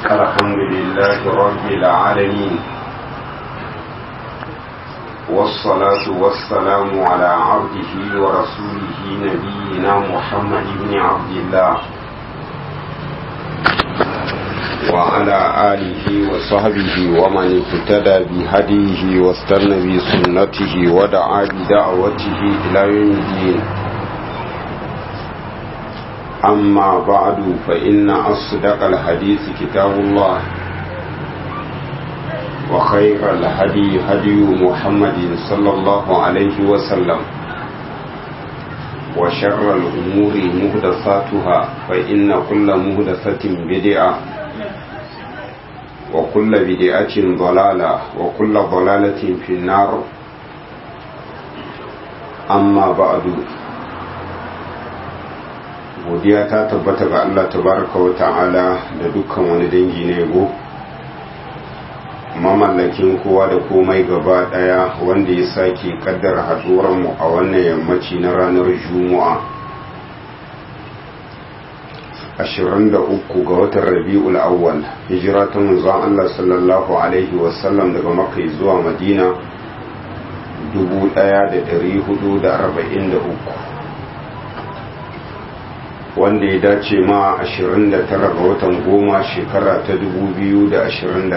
الحمد لله رب العالمين والصلاة والسلام على عبده ورسوله نبينا محمد بن عبد الله وعلى آله وصحبه ومن اهتدى بهديه واستنى بسنته ودعا بدعوته إلى يوم الدين أما بعد فإن أصدق الحديث كتاب الله وخير الهدي هدي محمد صلى الله عليه وسلم وشر الأمور مهدساتها فإن كل مهدسة بدعة وكل بدعة ضلالة وكل ضلالة في النار أما بعد godiya ta tabbata ga Allah tabaraka wa ta'ala da dukkan wani dangi na yabo mamallakin kowa da komai gaba daya wanda ya sake kaddara haduwar mu a wannan yammaci na ranar juma'a 23 ga watan rabi'ul awwal hijira ta manzon Allah sallallahu alaihi wasallam daga makka zuwa madina 1443 wanda ya dace ma 29 ga watan goma shekara ta 2021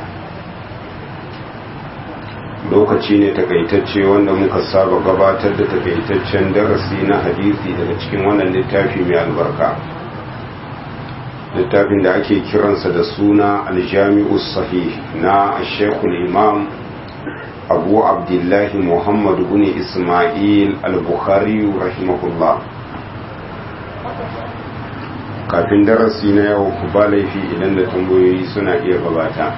lokaci ne takaitacce wanda muka saba gabatar da takaitaccen darasi na hadisi daga cikin wannan littafi mai albarka littafin da ake kiransa da suna aljami'u sahih na shekul imam abu abdullahi muhammad bin ismail al-bukhari rahimahullah kafin darasi na yau ba laifi idan da tambayoyi suna iya gabata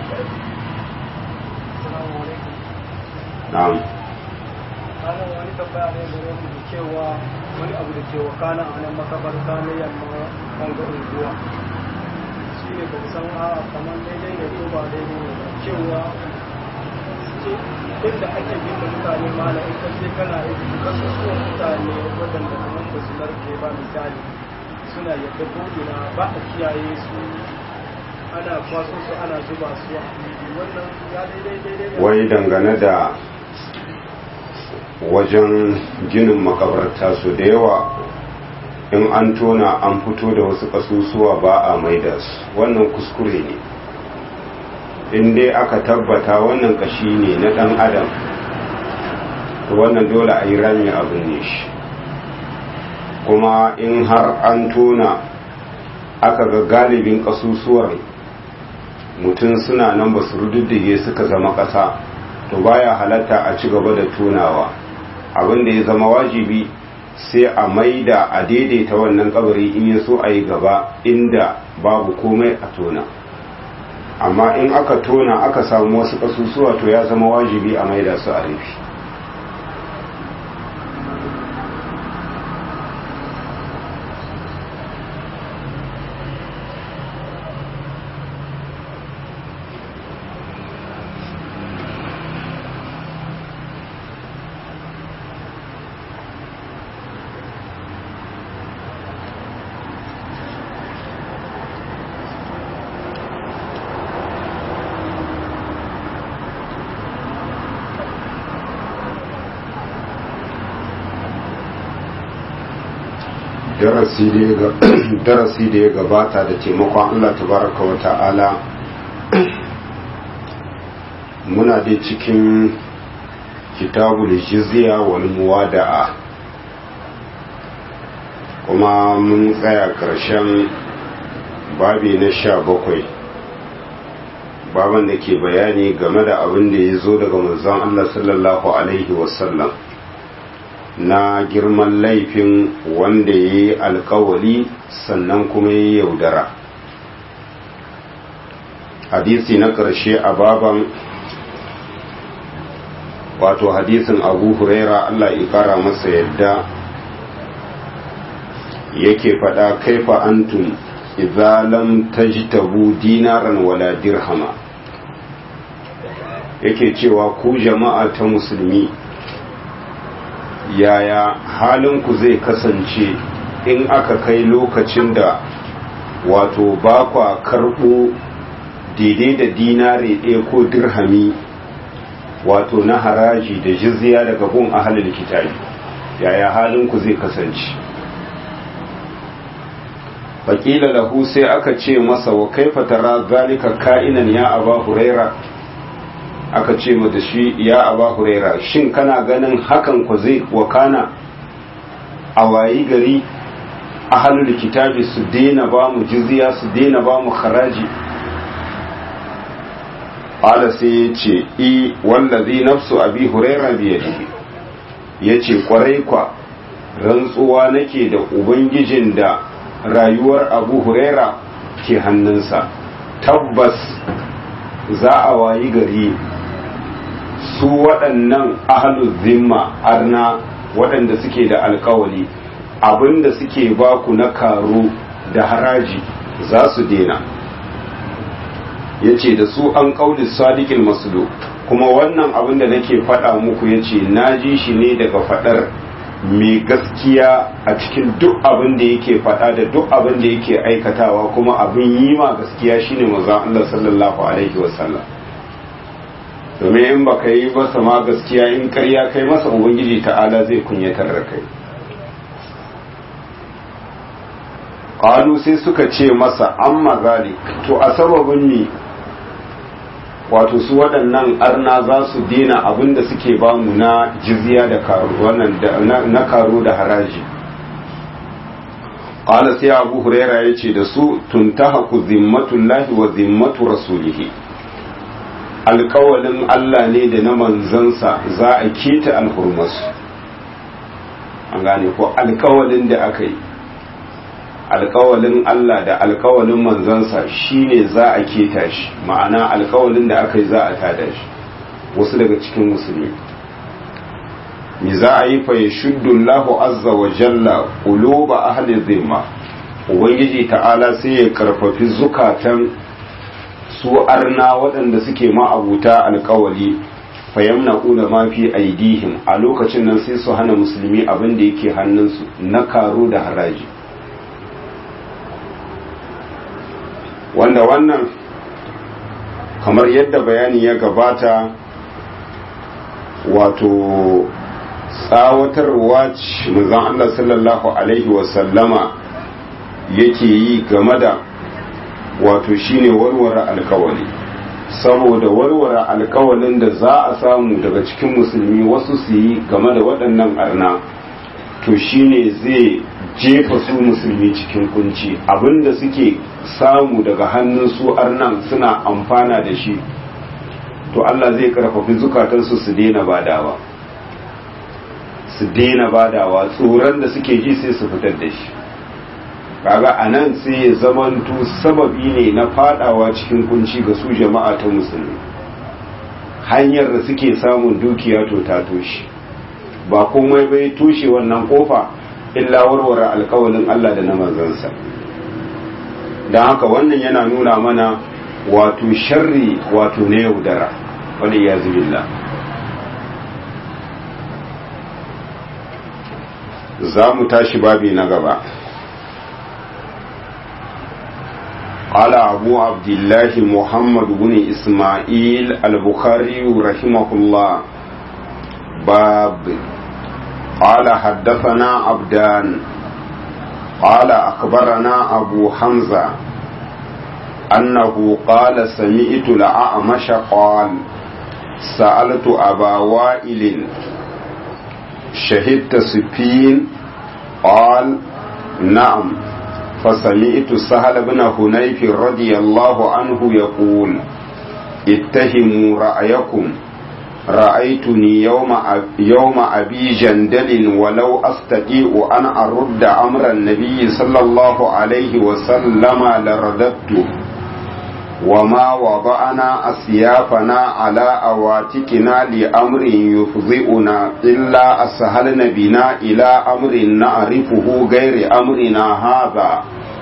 na'am ranar wani tambaya ne da yau da cewa wani abu da ke wakana a nan makabarta na yamma ɓangaren ruwa shi ne ba san a kamar daidai ne ko ba daidai ne ba cewa inda ake bin da mutane mana in ka je kana aiki kasusuwan mutane waɗanda kamar ba su narke ba misali suna yadda ko'ina ba a kiyaye su ana kwaso su ana zuba su a wannan ya daidai daidai wai dangane da wajen ginin makabarta su da yawa in an tona an fito da wasu kasusuwa ba a maida su wannan kuskure ne in dai aka tabbata wannan kashi ne na dan adam to wannan dole a yi rami abin ne shi kuma in har an tona aka ga galibin kasusuwar mutum suna nan ba su rududdige suka zama ƙasa to baya halatta a ci gaba da tonawa abin da ya zama wajibi sai a maida a daidaita wannan kabari in ya so a yi gaba inda babu komai a tona amma in aka tona aka samu wasu kasusuwa to ya zama wajibi a maida su a rufi darasi da ya gabata da taimakon Allah tabaraka wa ta'ala muna da cikin kitabul jizya wal muwada'a kuma mun tsaya ƙarshen babi na sha bakwai baban da ke bayani game da abin da ya zo daga manzon Allah sallallahu alaihi wasallam na girman laifin wanda ya yi alkawali sannan kuma ya yi yaudara hadisi na ƙarshe a baban wato hadisin abu huraira allah ƙara masa yadda yake faɗa kaifa antum idza lam tajtabu dinaran wala dirhama yake cewa ku jama'a ta musulmi yaya halinku zai kasance in aka kai lokacin da wato ba kwa karɓo daidai da dinare ɗaya ko dirhami wato na haraji da jizya daga gun ahalin kitabi yaya halinku zai kasance faƙila lahu sai aka ce masa wa kaifa tara zalika ka'inan ya aba huraira aka ce da shi ya aba huraira shin kana ganin hakan ku zai wakana a wayi gari ahalul kitabi su daina ba mu jizya su daina ba mu haraji ala sai ya ce i wallazi nafsu abi huraira biyadihi ya ce kwarai kwa rantsuwa nake da ubangijin da rayuwar abu huraira ke hannunsa tabbas za a wayi gari su waɗannan ahalul zimma arna waɗanda suke da alkawali abinda suke baku na karo da haraji za su dena ya ce da su an ƙaunin sadikin masulu kuma wannan abin da nake faɗa muku ya ce na ji shi ne daga faɗar mai gaskiya a cikin duk abin da yake faɗa da duk abin da yake aikatawa kuma abin yi ma gaskiya shine manzon Allah sallallahu alaihi wasallam domin in baka yi masa ma gaskiya in karya kai masa ubangiji ta'ala zai kunyatar da kai qalu sai suka ce masa amma zalik to a sababin ni wato su waɗannan arna za su dena abin da suke bamu na jizya da karo wannan na karo da haraji qala sai abu huraira yace da su tuntahaku zimmatullahi wa zimmatu rasulihi alkawalin Allah ne da na manzansa za a keta alhurmasu an gane ko alkawalin da aka yi alkawalin Allah da alkawalin manzansa shine za a keta shi ma'ana alkawalin da aka yi za a tada shi wasu daga cikin musulmi me za a yi fa ya shuddullahu azza wa jalla quluba ahli zimma ubangiji ta'ala sai ya karfafi zukatan su arna waɗanda suke ma'abuta alkawali fayamna una ma fi aidihim a lokacin nan sai su hana musulmi abin da yake hannunsu na karo da haraji wanda wannan kamar yadda bayani ya gabata wato tsawatarwa ce manzon Allah sallallahu alaihi wasallama yake yi game da wato shine warware alkawali saboda warware alkawalin da za a samu daga cikin musulmi wasu su yi game da waɗannan arna to shine zai jefa su musulmi cikin kunci abinda suke samu daga hannun su arnan suna amfana da shi to Allah zai karfafi zukatansu su daina badawa su daina badawa tsoron da suke ji sai su fitar da shi kaga a nan sai ya zamanto sababi ne na fadawa cikin kunci ga su jama'a ta musulmi hanyar da suke samun dukiya to ta toshe ba komai bai toshe wannan kofa illa warware alkawalin Allah da na manzansa don haka wannan yana nuna mana wato sharri wato na yaudara wani ya zubilla za mu tashi babi na gaba قال أبو عبد الله محمد بن إسماعيل البخاري رحمه الله باب قال حدثنا عبدان قال أخبرنا أبو حمزة أنه قال سمعت الأعمش قال سألت أبا وائل شهدت سفين قال نعم فسمعت سهل بن هنيف رضي الله عنه يقول اتهموا رأيكم رأيتني يوم يوم أبي جندل ولو أستطيع أن أرد أمر النبي صلى الله عليه وسلم لرددته وما وضعنا أسيافنا على أواتكنا لأمر يفضئنا إلا أسهلن بنا إلى أمر نعرفه غير أمرنا هذا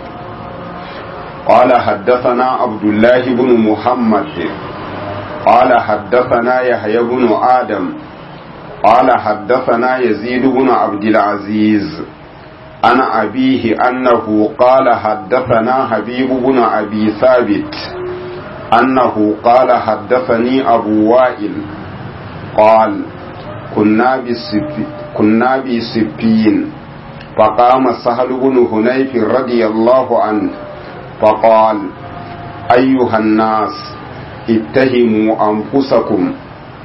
قال حدثنا عبد الله بن محمد قال حدثنا يحيى بن آدم قال حدثنا يزيد بن عبد العزيز عن أبيه أنه قال حدثنا حبيب بن أبي ثابت أنه قال حدثني أبو وائل قال كنا بسفي كنا بسفين فقام سهل بن هنيف رضي الله عنه فقال أيها الناس اتهموا أنفسكم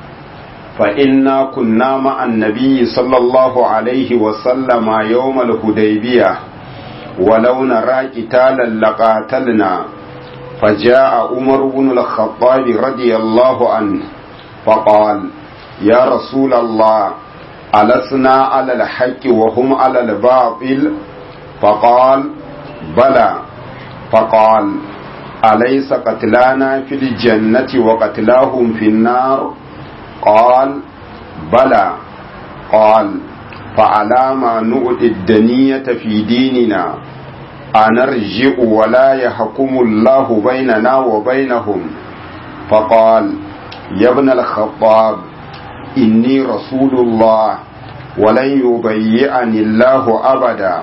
فإنا كنا مع النبي صلى الله عليه وسلم يوم الهديبية ولو نرى قتالا لقاتلنا فجاء عمر بن الخطاب رضي الله عنه فقال يا رسول الله ألسنا على الحق وهم على الباطل فقال بلى فقال أليس قتلانا في الجنة وقتلاهم في النار قال بلى قال فعلى ما نؤتي الدنية في ديننا أنرجع ولا يحكم الله بيننا وبينهم فقال يا ابن الخطاب إني رسول الله ولن يبيعني الله أبدا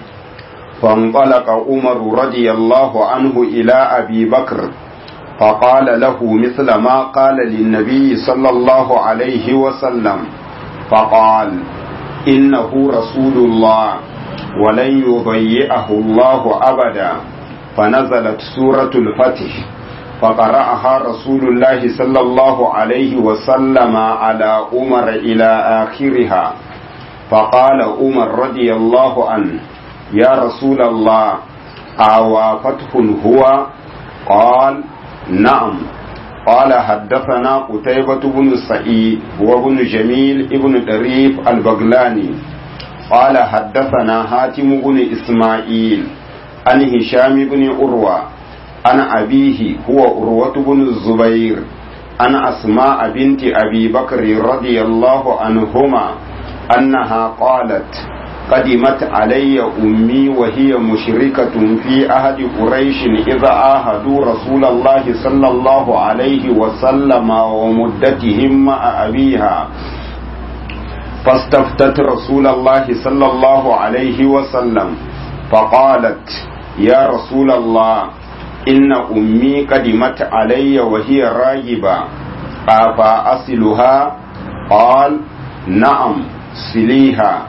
فانطلق عمر رضي الله عنه إلى أبي بكر فقال له مثل ما قال للنبي صلى الله عليه وسلم فقال إنه رسول الله ولن يضيئه الله أبدا فنزلت سورة الفتح فقرأها رسول الله صلى الله عليه وسلم على عمر إلى آخرها فقال عمر رضي الله عنه يا رسول الله أوى فتح هو قال نعم قال حدثنا قتيبة بن سعيد وابن جميل ابن دريف البغلاني قال حدثنا حاتم بن إسماعيل عن هشام بن أروى عن أبيه هو أروة بن الزبير عن أسماء بنت أبي بكر رضي الله عنهما أنها قالت قدمت علي أمي وهي مشركة في أهد قريش إذا آهدوا رسول الله صلى الله عليه وسلم ومدتهم مع أبيها فاستفتت رسول الله صلى الله عليه وسلم فقالت يا رسول الله إن أمي قدمت علي وهي راجبة أفا أصلها قال نعم سليها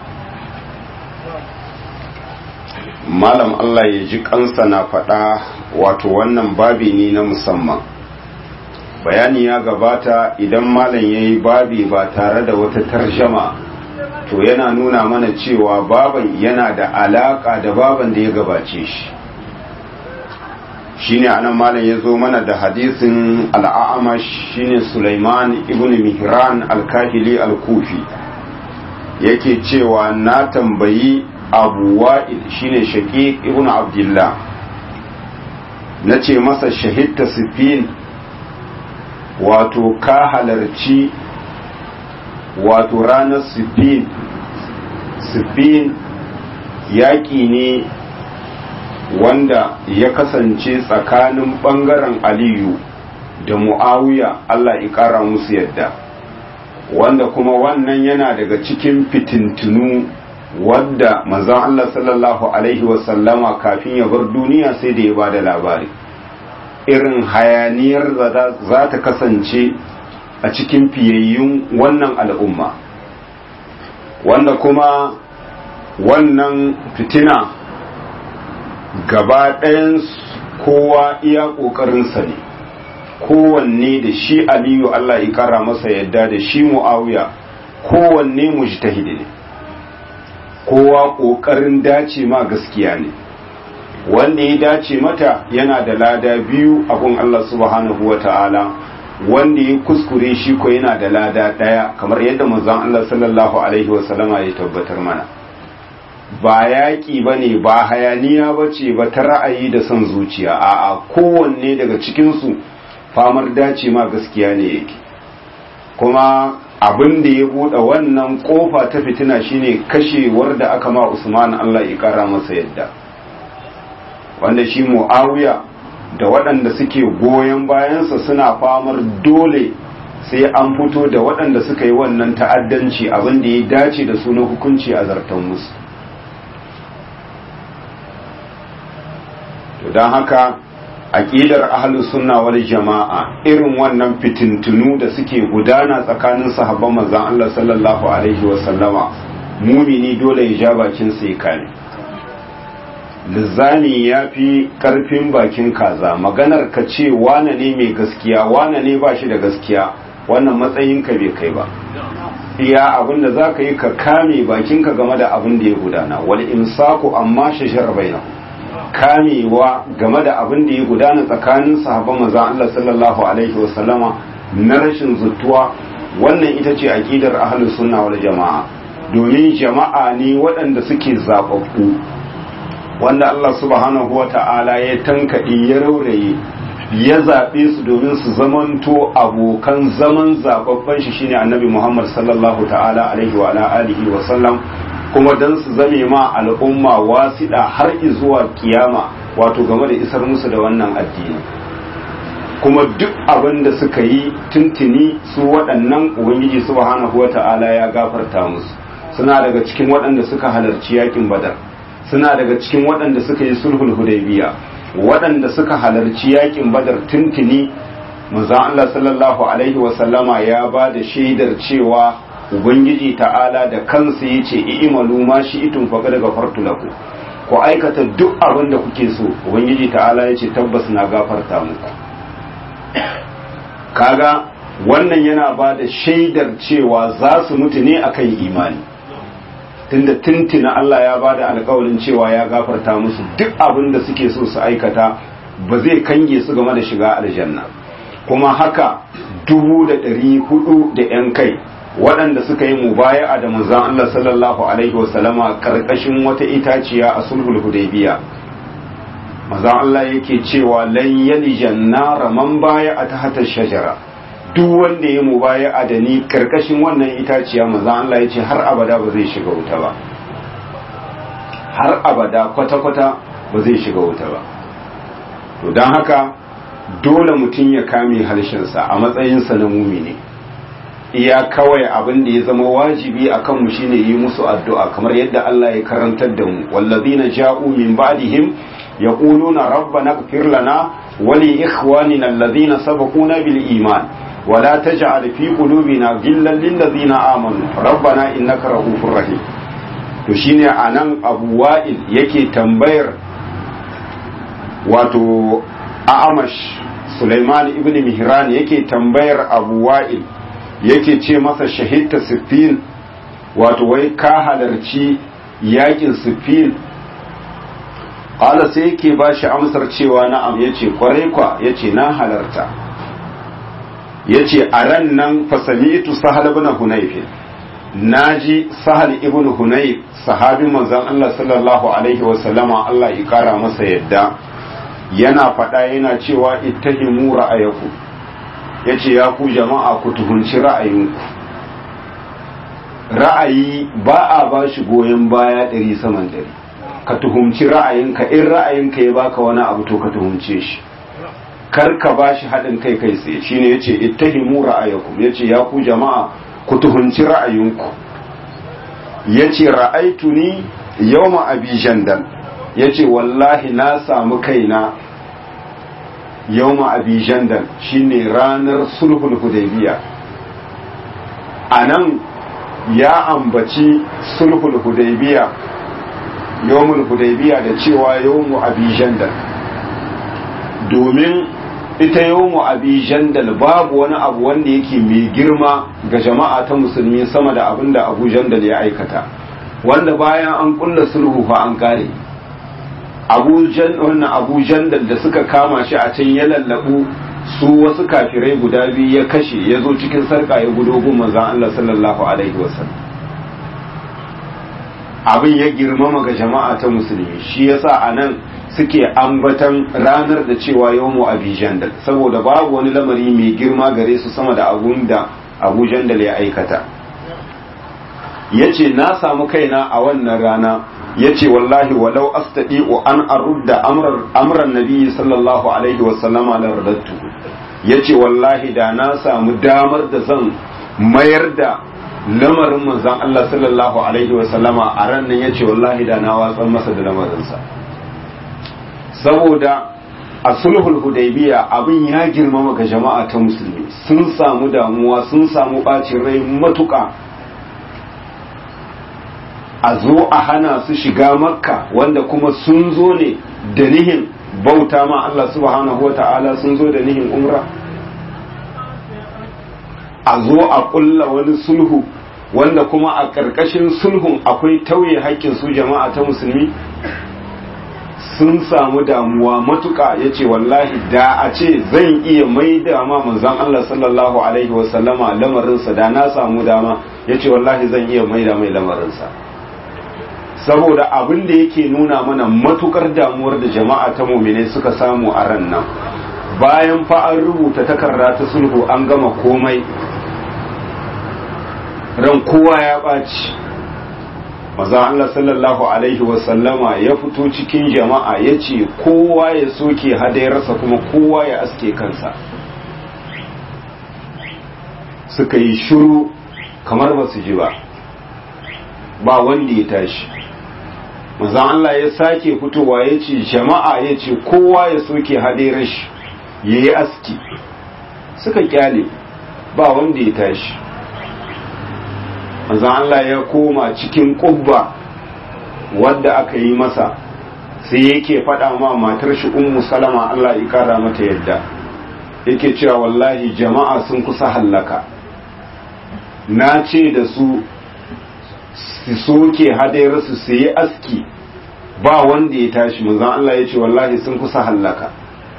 malam Allah ya ji kansa na faɗa wato wannan babi ne na musamman bayani ya gabata idan malam ya yi babi ba tare da wata tarjama to yana nuna mana cewa baban yana da alaƙa da baban da ya gabace shi shine anan malam ya zo mana da hadisin al'amash shine Sulaiman ibn Mihran al-Kahili al-Kufi yake cewa na tambayi abu wa'il shine shaqiq ibn abdullah na ce masa shahidta sifin wato ka halarci wato ranar sifin sifin yaƙi ne wanda ya kasance tsakanin ɓangaren aliyu da mu'awiya allah ya ƙara musu yadda wanda kuma wannan yana daga cikin fitintunu wadda manzon Allah sallallahu alaihi wasallama kafin ya bar duniya sai da ya ba da labari irin hayaniyar za ta kasance a cikin fiyayyun wannan al'umma wanda kuma wannan fitina gaba ɗayan kowa iya ƙoƙarinsa ne kowanne da shi aliyu Allah ya kara masa yadda da shi mu'awiya kowanne mujtahidi ne kowa ƙoƙarin dace ma gaskiya ne wanda ya dace mata yana da lada biyu abun Allah subhanahu wa ta'ala wanda ya kuskure shi ko yana da lada ɗaya kamar yadda manzon Allah sallallahu alaihi wasallama ya tabbatar mana ba yaƙi ba ne ba hayaniya ba ce ba ta ra'ayi da son zuciya a'a kowanne daga cikinsu famar dace ma gaskiya ne yake kuma abin da ya buɗe wannan ƙofa ta fitina shine kashewar da aka ma Usman Allah ya ƙara masa yadda wanda shi Muawiya da waɗanda suke goyon bayansa suna famar dole sai an fito da waɗanda suka yi wannan ta'addanci abin da ya dace da su na hukunci a zartan musu don haka aqidar ahlus sunna wal jama'a irin wannan fitintunu da suke gudana tsakanin sahabban manzon Allah sallallahu alaihi wa sallama mumini dole ya ja bakin sa ya kame lizzani ya fi karfin bakin kaza maganar ka ce wane ne mai gaskiya wane ne ba shi da gaskiya wannan matsayinka bai kai ba iya abin da za ka yi ka kame bakinka game da abin da ya gudana wal imsaku amma shashar bainahu kamewa game da abin da ya gudana tsakanin sahabban manzon Allah sallallahu alaihi wasallama na rashin zuttuwa wannan ita ce aqidar ahlus sunna wal jamaa domin jama'a ne waɗanda suke zababbu wanda Allah subhanahu wata'ala ya tankaɗe ya rauraye ya zaɓe su domin su zamanto abokan zaman zababban shi shine annabi Muhammad sallallahu ta'ala alaihi wa alihi wa sallam kuma dan su zame ma al'umma wasiɗa har zuwa kiyama wato game da isar musu da wannan addini kuma duk abin da suka yi tuntuni su waɗannan ubangiji subhanahu wata'ala ya gafarta musu suna daga cikin waɗanda suka halarci yakin badar suna daga cikin waɗanda suka yi sulhul hudaybiya waɗanda suka halarci yakin badar tuntuni manzon Allah sallallahu alaihi wasallama ya ba da shaidar cewa ubangiji ta'ala da kansa yace i'malu ma shi'tum faqad ghafartu lakum ku aikata duk abin da kuke so ubangiji ta'ala yace tabbas na gafarta muku kaga wannan yana ba da shaidar cewa za su mutu ne akan imani tunda tuntuna Allah ya bada alkawarin cewa ya gafarta musu duk abin da suke so su aikata ba zai kange su game da shiga aljanna kuma haka dubu da ɗari hudu da ‘yan kai waɗanda suka yi mubaya'a da manzon Allah sallallahu alaihi wasallama karkashin wata itaciya a sulhul hudaybiya manzon Allah yake cewa lan yalijan nar man baya a tahta shajara duk wanda ya mubaya'a da ni karkashin wannan itaciya manzon Allah yace har abada ba zai shiga wuta ba har abada kwata-kwata ba zai shiga wuta ba to don haka dole mutum ya kame harshensa a matsayinsa na mumini iya kawai abin da ya zama wajibi a kanmu shine yi musu addu'a kamar yadda Allah ya karantar da mu wallazina ja'u min ba'dihim yaquluna rabbana ighfir lana wa li ikhwanina alladhina sabaquna bil iman wa la taj'al fi qulubina ghillan lil ladzina amanu rabbana innaka ra'ufur rahim to shine anan Abu Wa'il yake tambayar wato A'amash Sulaiman ibn Mihran yake tambayar Abu Wa'il yake ce masa shahidta siffin wato wai ka halarci yakin siffin ƙala sai yake ba shi amsar cewa na'am ya ce kwarai kwa ya ce na halarta ya ce a ran nan fasami'tu sahal ibn hunayfin na ji sahal ibn hunayf sahabin manzon Allah sallallahu alaihi wa sallama Allah ya kara masa yadda yana faɗa yana cewa ittahimu ra'ayaku ya ce ya ku jama'a ku tuhunci ra'ayinku ra'ayi ba a ba shi goyon baya ɗari saman ɗari ka tuhumci ra'ayinka in ra'ayinka ya baka wani abu to ka tuhumce shi kar ka ba shi haɗin kai kai tsaye shine ya ce ittahimu ra'ayakum ya ce ya ku jama'a ku tuhunci ra'ayinku ya ce ra'aituni yawma abi jandal ya ce wallahi na samu kaina yawma abi jandal shine ranar sulhul hudaybiya anan ya ambaci sulhul hudaybiya yawmul hudaybiya da cewa yawmu abi jandal domin ita yawmu abi jandal babu wani abu wanda yake mai girma ga jama'a ta musulmi sama da abin da abu jandal ya aikata wanda bayan an kulla sulhu fa an kare abu jandal da suka kama shi a can ya lallabu su wasu kafirai guda biyu ya kashe ya zo cikin sarka ya gudo gun manzan Allah sallallahu alaihi wasallam abin ya girmama ga jama'a ta musulmi shi yasa a nan suke ambatan ranar da cewa yawmu abi jandal saboda babu wani lamari mai girma gare su sama da abun da abu jandal ya aikata yace na samu kaina a wannan rana yace wallahi walau astadi'u an arudda amran nabi sallallahu alaihi wa sallama la radattu yace wallahi da na samu damar da zan mayar da lamarin manzon Allah sallallahu alaihi wa sallama a ran nan yace wallahi da na watsar masa da lamarin sa saboda a sulhul hudaybiya abin ya girmama ga jama'a ta musulmi sun samu damuwa sun samu bacin rai matuka a zo a hana su shiga makka wanda kuma sun zo ne da nihin bauta ma Allah subhanahu wa ta'ala sun zo da nihin umra a zo a kulla wani sulhu wanda kuma a ƙarƙashin sulhun akwai tauye haƙƙin su jama'a ta musulmi sun samu damuwa matuƙa ya ce wallahi da a ce zan iya mai da ma manzan Allah sallallahu alaihi wasallama lamarinsa da na samu dama ya ce wallahi zan iya mai da mai lamarinsa saboda abin da yake nuna mana matukar damuwar da jama'a ta mumine suka samu a ran nan bayan fa an rubuta takarda ta sulhu an gama komai ran kowa ya ɓaci maza Allah sallallahu alaihi wasallama ya fito cikin jama'a ya ce kowa ya soke hadayarsa kuma kowa ya aske kansa suka yi shiru kamar ba su ji ba ba wanda ya tashi manzan Allah ya sake fitowa ya ce jama'a ya ce kowa ya soke hadayar shi ya yi aski suka kyale ba wanda ya tashi manzan Allah ya koma cikin ƙubba wadda aka yi masa sai yake faɗa ma matar shi ummu salama Allah ya kara mata yadda yake cewa wallahi jama'a sun kusa hallaka na ce da su su soke hadayarsu su yi aski ba wanda ya tashi manzan Allah ya ce wallahi sun kusa hallaka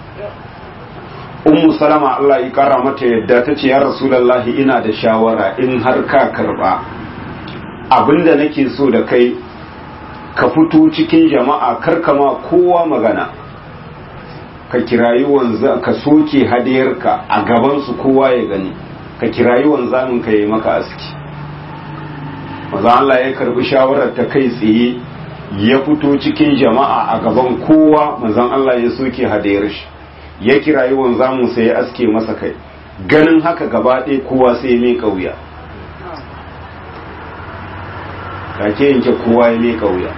ummu salama Allah ya kara mata yadda ta ce ya rasulallahi ina da shawara in har ka karba abinda nake so da kai ka fito cikin jama'a karkama kowa magana ka kirayi wanza ka soke hadiyarka a gabansu kowa ya gani ka kirayi wanzamin ka yi maka aski maza Allah ya karbi shawarar ta kai tsaye ya fito cikin jama'a a gaban kowa manzon Allah ya soke hadiyar shi ya kirayi wanzamin sai ya aske masa kai ganin haka gaba ɗaya kowa sai mai kauya take yanke kowa ya mai kauya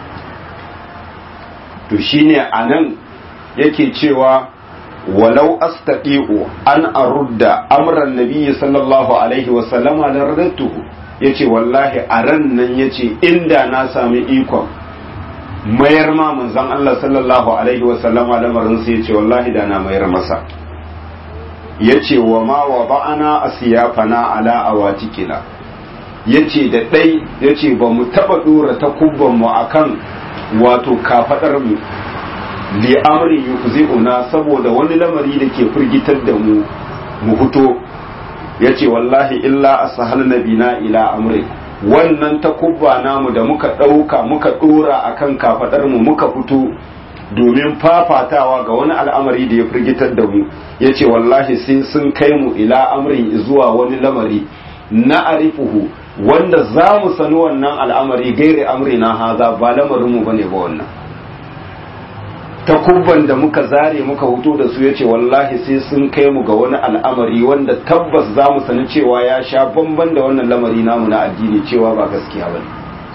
to shine anan yake cewa walau astaqiu an arudda amran nabiyyi sallallahu alaihi wa sallama la radatuhu yace wallahi a ran nan yace inda na sami ikon mayar ma manzon Allah sallallahu alaihi wa sallama lamarin sa yace wallahi da na mayar masa yace wa ma wa ba'ana asiyafana ala awatikina yace da dai yace ba mu taba dora takubban mu akan wato kafadar mu li amri yukzi'una saboda wani lamari da ke firgitar da mu mu fito yace wallahi illa ashalna bina ila amri wannan takubba namu da muka dauka muka dora akan kafadar mu muka fito domin fafatawa ga wani al'amari da ya firgitar da mu yace wallahi sai sun kai mu ila amrin zuwa wani lamari na arifuhu wanda za mu sani wannan al'amari gairi amri na haza ba lamarinmu ba ne ba wannan takubban da muka zare muka hutu da su ya ce wallahi sai sun kai mu ga wani al'amari wanda tabbas za mu sani cewa ya sha bamban da wannan lamari namu na addini cewa ba gaskiya ba ne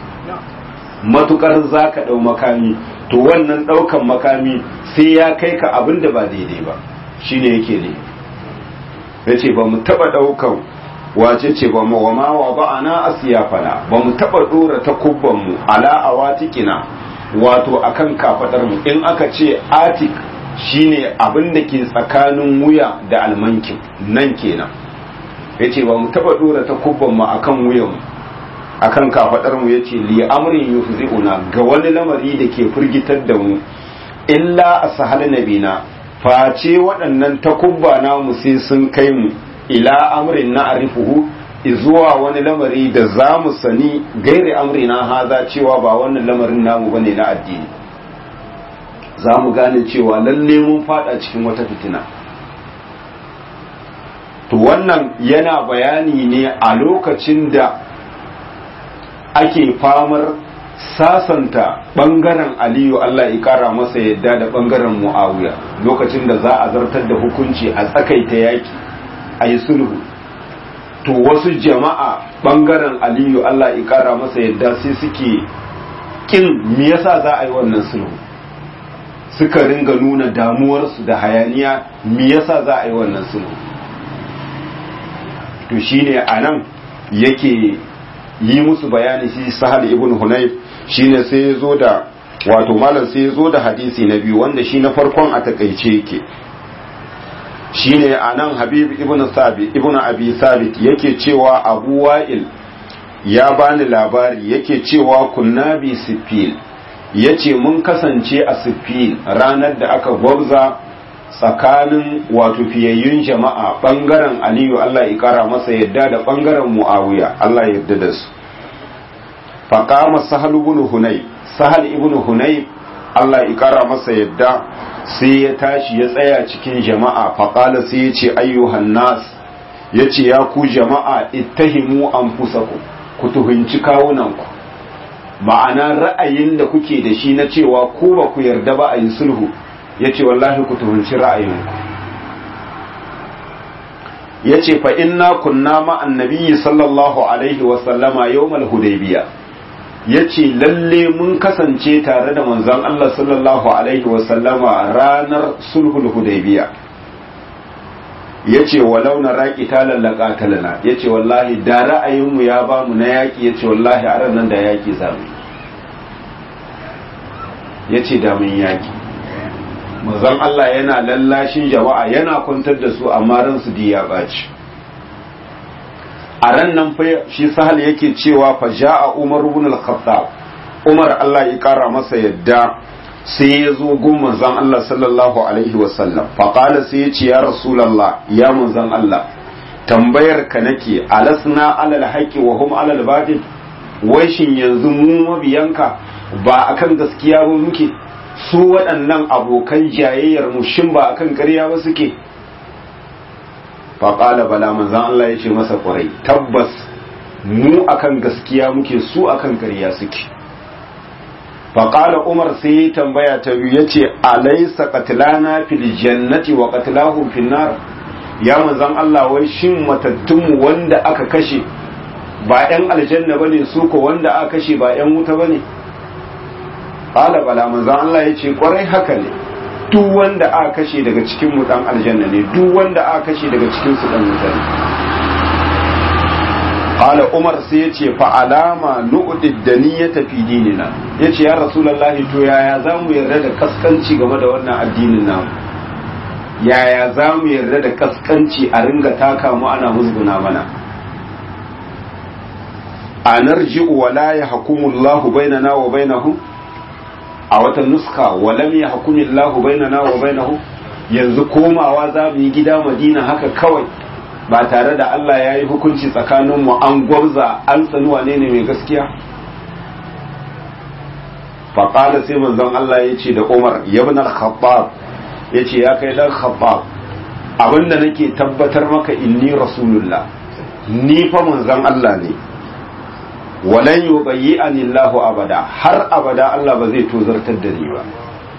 matukar za ka ɗau makami to wannan ɗaukan makami sai ya kai ka abin da ba daidai ba shine yake ne ya ce ba mu taɓa ɗaukan wace ce ba mu wa ma wa ba ana asiyafana ba mu taba dora ta kubban mu ala awatikina wato akan kafadar mu in aka ce atik shine abin da ke tsakanin wuya da almankin nan kenan yace ba mu taba dora ta kubban mu akan wuyan mu akan kafadar mu yace li amrin yufzi'una ga wani lamari da ke firgitar da mu illa ashal nabina face waɗannan takubba namu sai sun kai mu ila amrin na arifuhu zuwa wani lamari da za mu sani gairi amri na haza cewa ba wannan lamarin namu bane na addini za mu gane cewa lalle mun fada cikin wata fitina to wannan yana bayani ne a lokacin da ake famar sasanta bangaren aliyu Allah ya kara masa yadda da bangaren muawiya lokacin da za a zartar da hukunci a tsakaita yaki a yi sulhu to wasu jama'a bangaren aliyu Allah ya kara masa yadda sai suke kin me yasa za a yi wannan sulhu suka ringa nuna damuwarsu da hayaniya me yasa za a yi wannan sulhu to shine anan yake yi musu bayani shi sahal ibn hunayf shine sai ya zo da wato malam sai ya zo da hadisi na biyu wanda shi na farkon a takaice yake shine anan habib ibn sabit ibn abi sabit yake cewa abu wa'il ya bani labari yake cewa kunna bi sifil yace mun kasance a sifil ranar da aka gwabza tsakanin wato fiyayyun jama'a bangaren aliyu Allah ya kara masa yadda da bangaren muawiya Allah ya yarda da su faqama sahal ibn hunay sahal ibn hunay Allah ya kara masa yadda sai ya tashi ya tsaya cikin jama'a faqala sai ya ce ayyuhan nas yace ya ku jama'a ittahimu anfusakum ku tuhunci kawunanku ma'ana ra'ayin da kuke da shi na cewa ku ba ku yarda ba a yi sulhu ya ce wallahi ku tuhunci ra'ayinku ya ce fa inna kunna ma'an nabiyyi sallallahu alaihi wasallama yawmal hudaybiya ya ce lalle mun kasance tare da manzon Allah sallallahu alaihi wasallama ranar sulhul hudaybiya ya ce walau na raƙi ta lallaka talana ya ce wallahi da ra'ayinmu ya ba mu na yaƙi ya ce wallahi a nan da yaƙi za mu ya ce da mun yaƙi mazan Allah yana lallashin jama'a yana kwantar da su amma ransu di ya ɓaci a ran nan fa shi sahal yake cewa fa ja'a umar ibn al-khattab umar Allah ya kara masa yadda sai ya zo gun manzon Allah sallallahu alaihi wasallam faƙala sai ya ce ya rasulallah ya manzon Allah tambayar ka nake alasna alal haƙi wa hum alal batil wai shin yanzu mu mabiyanka ba akan gaskiya ba muke su waɗannan abokan jayayyar mu shin ba akan ƙarya ba suke faƙala bala manzon Allah ya ce masa ƙwarai tabbas mu akan gaskiya muke su akan ƙarya suke faƙala umar sai ya tambaya ta biyu ya ce alaisa katilana fil jannati wa katilahum fil nar ya manzan Allah wai shin matattunmu wanda aka kashe ba yan aljanna bane su ko wanda aka kashe ba yan wuta bane qala bala manzan Allah ya ce kwarai haka ne duk wanda aka kashe daga cikin mu dan aljanna ne duk wanda aka kashe daga cikin su dan wuta ne qala umar sai yace fa alama nu'did daniyata fi dinina yace ya rasulullahi to yaya zamu yarda da kaskanci game da wannan addinin namu yaya zamu yarda da kaskanci a ringa taka mu ana musguna mana anarji'u wa la yahkumu Allahu bainana wa bainahum a wata nuska wa lam yahkumu Allahu bainana wa bainahum yanzu komawa za mu yi gida Madina haka kawai ba tare da Allah ya yi hukunci tsakaninmu an gwabza an tsani wane ne mai gaskiya faƙala sai manzon Allah ya ce da Umar yabn al-Khattab ya ce ya kai dan Khattab abinda nake tabbatar maka inni rasulullah ni fa manzon Allah ne walan yubayyi'ani Allahu abada har abada Allah ba zai tozartar da ni ba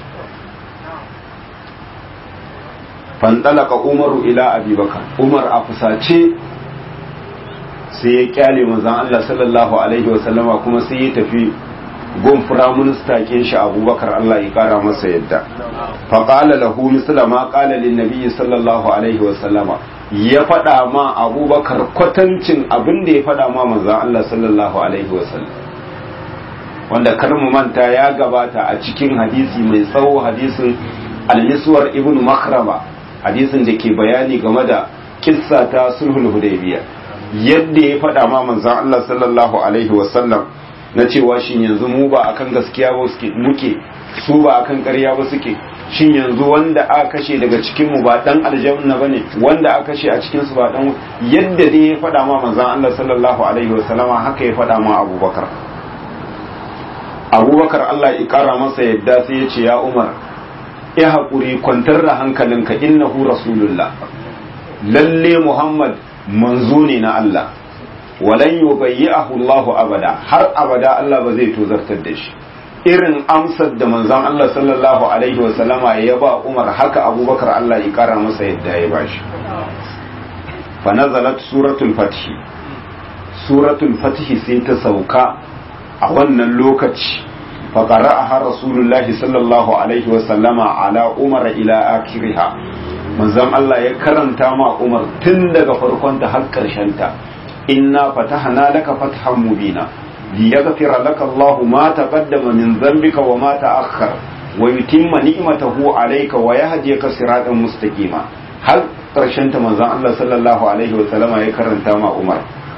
fandalaka umaru ila abubakar umar a fusace sai ya kyale manzon Allah sallallahu alaihi wasallama kuma sai ya tafi gun firaminista kin shi abubakar Allah ya kara masa yadda faƙala lahu misla ma ƙala lin nabiyyi sallallahu alaihi wasallama ya faɗa ma abubakar kwatancin abin da ya faɗa ma manzon Allah sallallahu alaihi wasallam wanda kar mu manta ya gabata a cikin hadisi mai tsawo hadisin al-miswar ibn makrama hadisin da ke bayani game da kissa ta sulhul hudaybiya yadda ya faɗa ma manzon Allah sallallahu alaihi wasallam na cewa shin yanzu mu ba akan gaskiya ba suke muke su ba akan ƙarya ba suke shin yanzu wanda aka kashe daga cikin mu ba dan aljanna bane wanda aka kashe a cikin su ba dan yadda dai ya faɗa ma manzon Allah sallallahu alaihi wasallama haka ya faɗa ma Abubakar Abubakar Allah ya kara masa yadda sai ya ce ya Umar ya haƙuri kwantar da hankalinka innahu rasulullah lalle Muhammad manzo ne na Allah walan yubayyi'ahu Allah abada har abada Allah ba zai tozartar da shi irin amsar da manzon Allah sallallahu alaihi wasallama ya ba Umar haka Abubakar Allah ya kara masa yadda ya bashi fa nazalat suratul fath suratul fath sai ta sauka a wannan lokaci فقرأها رسول الله صلى الله عليه وسلم على عمر إلى آخرها manzon Allah ya karanta ma Umar tun daga farkonta har ta inna fatahna laka fathan mubina liyaghfira laka Allah ma taqaddama min dhanbika wa ma ta'akhkhara wa yutimma ni'matahu alayka wa yahdiyaka siratan mustaqima har karshen ta manzon Allah sallallahu alaihi wa sallama ya karanta ma Umar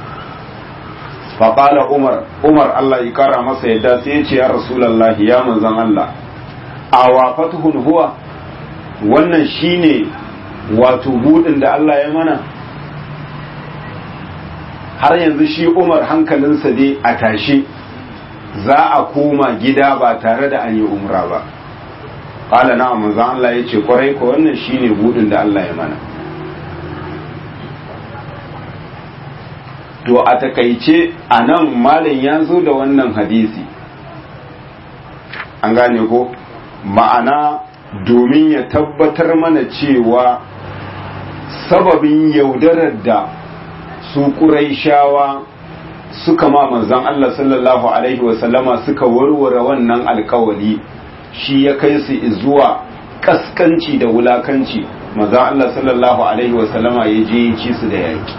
fa qala Umar Umar Allah ya kara masa yadda sai ya ce ya Rasulullah ya manzon Allah awa fatuhun huwa wannan shine wato budin da Allah ya mana har yanzu shi Umar hankalinsa dai a tashi za a koma gida ba tare da an yi umra ba qala na manzon Allah ya ce kwarai ko wannan shine budin da Allah ya mana to a takaice a nan malam ya zo da wannan hadisi an gane ko ma'ana domin ya tabbatar mana cewa sababin yaudarar da su ƙuraishawa suka ma manzan Allah sallallahu Alaihi wasallama suka warware wannan alkawali shi ya kai su zuwa kaskanci da wulakanci manzan Allah sallallahu Alaihi wasallama ya je ci su da yaki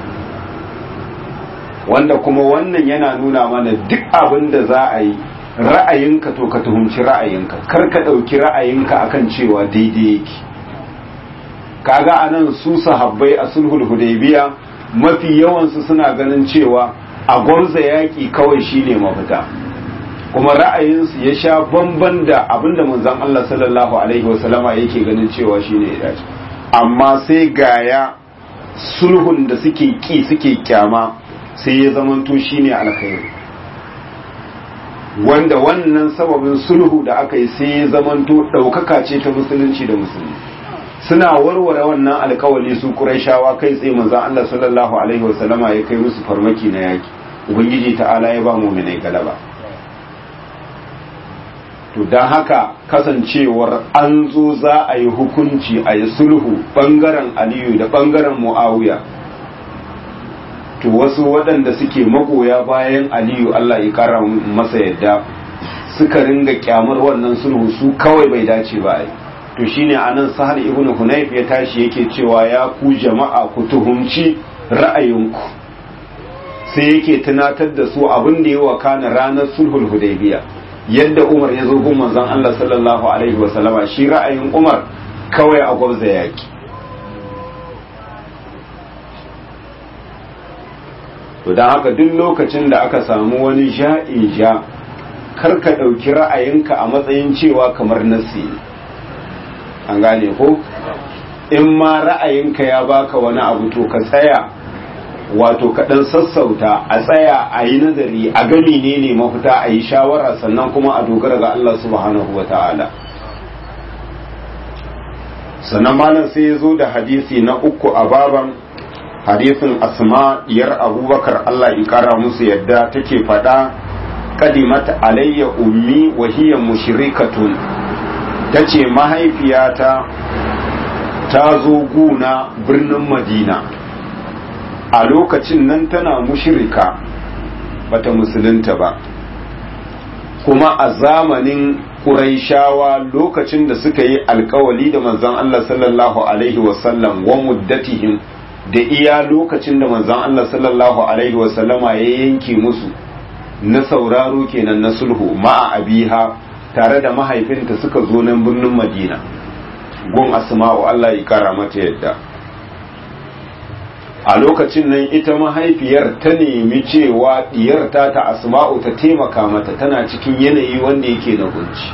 wanda kuma wannan yana nuna mana duk abin da za a yi ra'ayinka to ka tuhumci ra'ayinka kar ka ɗauki ra'ayinka akan cewa daidai yake kaga anan su sahabbai a sulhul hudaybiya mafi yawansu suna ganin cewa a gwarza yaƙi kawai shine mafita kuma ra'ayinsu ya sha bamban da abinda manzon Allah sallallahu alaihi wasallama yake ganin cewa shine ya dace amma sai gaya sulhun da suke ki suke kyama sai ya zamanto shine alkhairi wanda wannan sababin sulhu da aka yi sai ya zamanto ɗaukaka ce ta musulunci da musulmi suna warware wannan alkawali su Qurayshawa kai tsaye manzon Allah sallallahu alaihi wasallama ya kai musu farmaki na yaki ubangiji ta'ala ya ba mu'minai galaba to dan haka kasancewar an zo za a yi hukunci a yi sulhu bangaren Aliyu da bangaren Muawiya to wasu waɗanda suke magoya bayan Aliyu Allah ya kara masa yadda suka ringa kyamar wannan sulhu su kawai bai dace ba ai to shine anan sahal ibnu hunayf ya tashi yake cewa ya ku jama'a ku tuhumci ra'ayinku sai yake tunatar da su abin da ya wakana ranar sulhul hudaybiya yadda umar ya zo gun manzon Allah sallallahu alaihi wa sallama shi ra'ayin umar kawai a gwabza yaki to dan haka duk lokacin da aka samu wani ja'in ja kar ka ɗauki ra'ayinka a matsayin cewa kamar nasi ne an gane ko in ma ra'ayinka ya baka wani abu to ka tsaya wato ka dan sassauta a tsaya a yi nazari a gani ne ne mafita a yi shawara sannan kuma a dogara ga Allah subhanahu wa ta'ala sannan malam sai ya zo da hadisi na uku a baban hadisin asma diyar abubakar Allah ya kara musu yadda take faɗa kadimat alayya ummi wa hiya mushrikatun ta ce mahaifiyata ta zo guna birnin madina a lokacin nan tana mushirika bata musulunta ba kuma a zamanin ƙuraishawa lokacin da suka yi alkawali da manzan Allah sallallahu Alaihi wasallam wa muddatihim da iya lokacin da manzan Allah sallallahu Alaihi wasallama ya yanke musu na sauraro kenan na sulhu ma'a abiha tare da mahaifinta suka zo nan birnin madina gun asma'u Allah ya kara mata yadda a lokacin nan ita mahaifiyar ta nemi cewa diyarta ta asma'u ta taimaka mata tana cikin yanayi wanda yake na kunci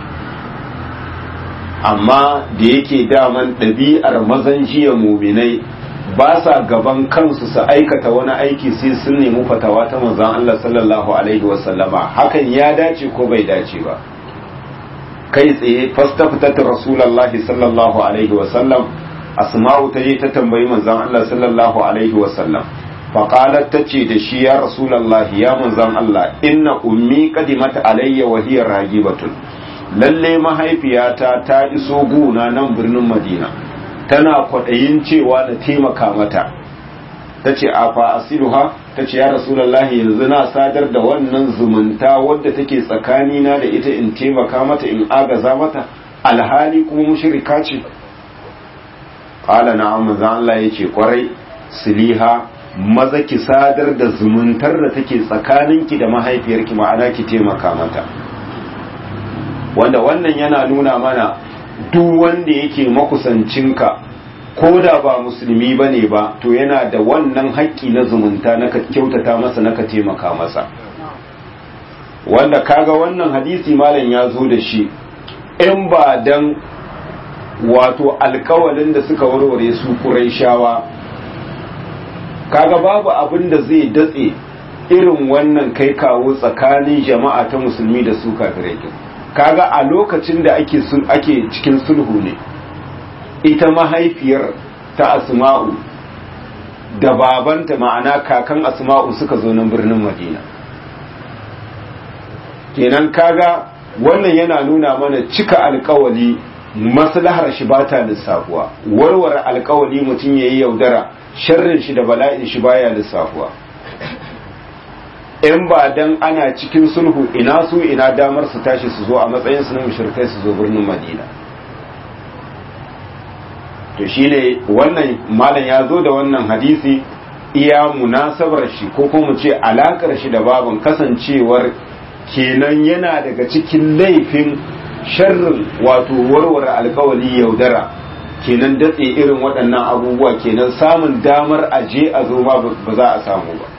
amma da yake daman ɗabi'ar mazan jiya muminai ba sa gaban kansu su aikata wani aiki sai sun nemi fatawa ta manzon Allah sallallahu alaihi wasallama hakan ya dace ko bai dace ba kai tsaye fastafitat rasulullahi sallallahu alaihi wasallam asma'u ta je ta tambayi manzon Allah sallallahu alaihi wasallam faqalat tace da shi ya rasulullahi ya manzon Allah inna ummi qadimat alayya wa hiya ragibatun lalle mahaifiyata ta iso guna nan birnin Madina tana kwaɗayin cewa na taimaka mata ta ce a fa asiluha ta ce ya rasulallahi yanzu na sadar da wannan zumunta wadda take tsakanina da ita in taimaka mata in agaza mata alhali kuma mushrika ce qala na'am manzo Allah yace kwarai siliha maza ki sadar da zumuntar da take tsakaninki da mahaifiyarki ma'ana ki taimaka mata wanda wannan yana nuna mana duk wanda yake makusancinka ko da ba musulmi ba ne ba to yana da wannan haƙƙi na zumunta na ka kyautata masa na ka taimaka masa wanda kaga wannan hadisi malam ya zo da shi in ba dan wato alkawalin da suka warware su shawa kaga babu abin da zai datse irin wannan kai kawo tsakanin jama'a ta musulmi da su kafirai kaga a lokacin da ake ake cikin sulhu ne ita mahaifiyar ta asma'u da babanta ma'ana kakan asma'u suka zo nan birnin madina kenan kaga wannan yana nuna mana cika alkawali maslahar shi ba ta lissafuwa warware alkawali mutum ya yi yaudara sharrin shi da bala'in shi baya lissafuwa in ba dan ana cikin sulhu ina su ina damar su tashi su zo a matsayin su na mushrikai su zo birnin madina to shine wannan malam ya zo da wannan hadisi iya munasabar shi ko kuma mu ce alakar shi da babin kasancewar kenan yana daga cikin laifin sharrin wato warware alkawali yaudara kenan datse irin waɗannan abubuwa kenan samun damar aje a zo ba ba za a samu ba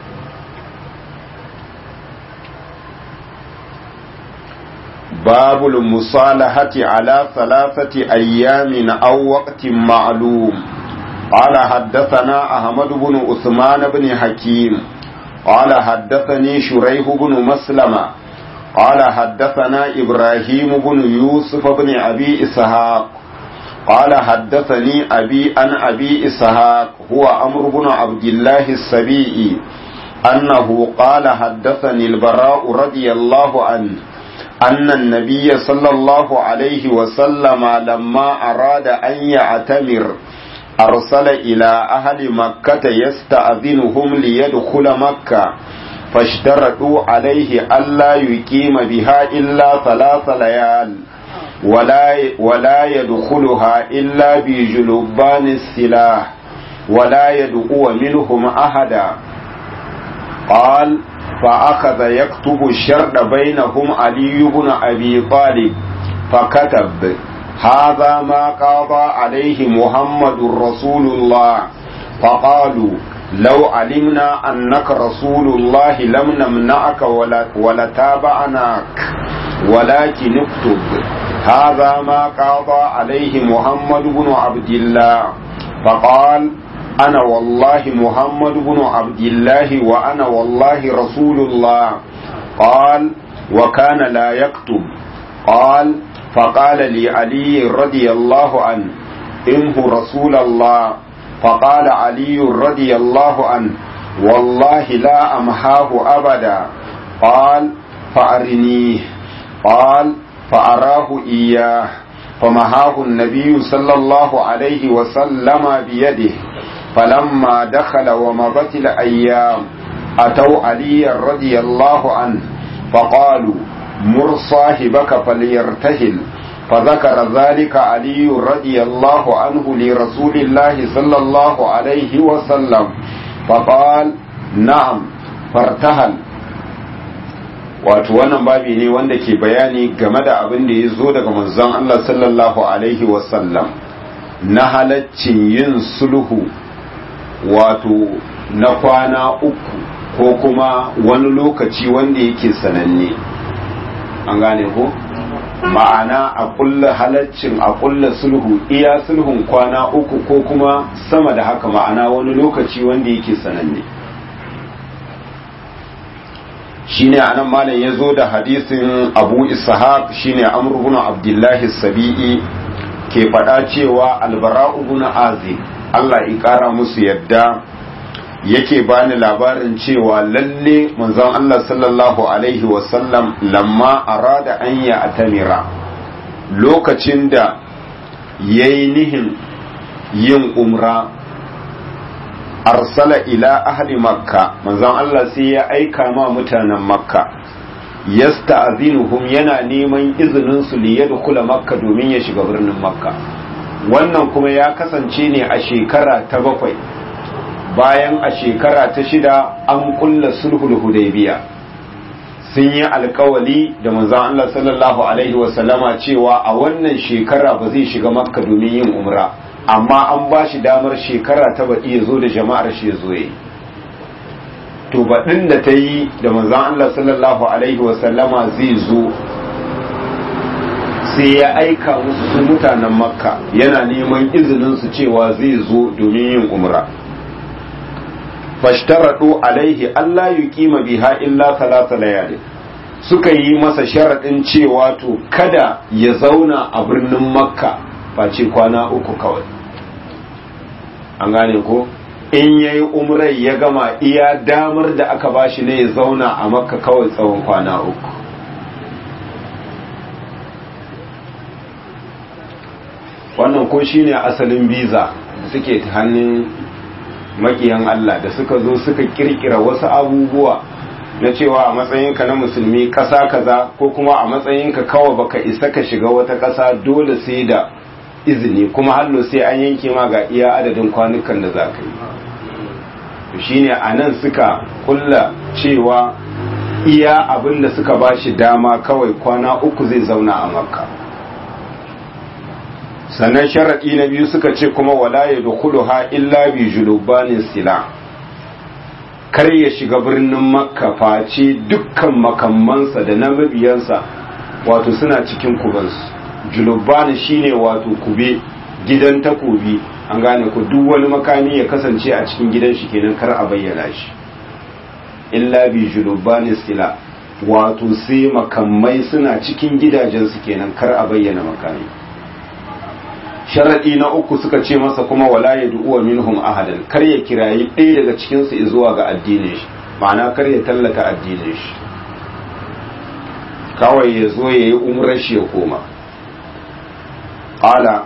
باب المصالحة على ثلاثة أيام أو وقت معلوم قال حدثنا أحمد بن عثمان بن حكيم قال حدثني شريح بن مسلمة قال حدثنا إبراهيم بن يوسف بن أبي إسحاق قال حدثني أبي عن أبي إسحاق هو أمر بن عبد الله السبيعي أنه قال حدثني البراء رضي الله عنه أن النبي صلى الله عليه وسلم لما أراد أن يعتمر أرسل إلى أهل مكة يستأذنهم ليدخل مكة فاشترطوا عليه ألا يقيم بها إلا ثلاث ليال ولا ولا يدخلها إلا بجلبان السلاح ولا يدعو منهم أحدا قال فأخذ يكتب الشرط بينهم علي بن أبي طالب فكتب هذا ما قضى عليه محمد رسول الله فقالوا لو علمنا أنك رسول الله لم نمنعك ولا ولتابعناك ولكن اكتب هذا ما قضى عليه محمد بن عبد الله فقال أنا والله محمد بن عبد الله وأنا والله رسول الله قال وكان لا يكتب قال فقال لي علي رضي الله عنه إنه رسول الله فقال علي رضي الله عنه والله لا أمحاه أبدا قال فأرنيه قال فأراه إياه فمحاه النبي صلى الله عليه وسلم بيده فلما دخل ومضت الأيام أتوا علي رضي الله عنه فقالوا مر صاحبك فليرتهل فذكر ذلك علي رضي الله عنه لرسول الله صلى الله عليه وسلم فقال نعم فارتهل wato wannan babi ne wanda ke bayani game da abin da ya zo daga manzon Allah sallallahu alaihi wasallam na halaccin yin sulhu wato na kwana uku ko kuma wani lokaci wanda yake sananne an gane ko ma'ana a kulla halaccin a kulla sulhu iya sulhun kwana uku ko kuma sama da haka ma'ana wani lokaci wanda yake sananne shine anan malam ya zo da hadisin abu ishaq shine amr ibn abdullahi sabi'i ke faɗa cewa albara'u ibn azib Allah ya ƙara musu yadda yake bani labarin cewa lalle manzon Allah sallallahu alaihi wasallam lamma arada an ya atamira lokacin da ya yi nihin yin umra arsala ila ahli makka manzon Allah sai ya aika ma mutanen makka yasta'zinuhum yana neman izinin su li yadkhula makka domin ya shiga birnin makka wannan kuma ya kasance ne a shekara ta bakwai bayan a shekara ta shida an kulla sulhul hudaybiya sun yi alkawali da manzon Allah sallallahu alaihi wasallama cewa a wannan shekara ba zai shiga makka domin yin umra amma an ba shi damar shekara ta baɗi ya zo da jama'ar shi ya zo yi to baɗin da ta yi da manzon Allah sallallahu alaihi wasallama zai zo sai ya aika musu su mutanen makka yana neman izinin su cewa zai zo domin yin umra fashtaradu alaihi Allah yuqima biha illa thalatha layali suka yi masa sharadin cewa to kada ya zauna a birnin makka face kwana uku kawai an gane ko in yayi umrai ya gama iya damar da aka bashi ne ya zauna a makka kawai tsawon kwana uku wannan ko shine asalin biza da suke hannun makiyan Allah da suka zo suka kirkira wasu abubuwa na cewa a matsayinka na musulmi ƙasa kaza ko kuma a matsayinka kawai baka isa ka shiga wata ƙasa dole sai da izini kuma hallo sai an yanke ma ga iya adadin kwanukan da za ka yi shine a nan suka kulla cewa iya abin da suka ba shi dama kawai kwana uku zai zauna a makka sannan sharaɗi na biyu suka ce kuma wala ya ha illa bi julubanin sila kar ya shiga birnin makka face dukkan makammansa da na mabiyansa wato suna cikin kubansu julubani shine wato kube gidan takobi an gane ku duk wani makami ya kasance a cikin gidan shi kenan kar a bayyana shi illa bi julubani sila wato sai makamai suna cikin gidajensu kenan kar a bayyana makami sharaɗi na uku suka ce masa kuma wala ya du'uwa minhum ahadan kar ya kirayi ɗaya daga cikin su zuwa ga addinin shi ma'ana kar ya tallata addinin shi kawai ya zo ya yi umrar shi ya koma qala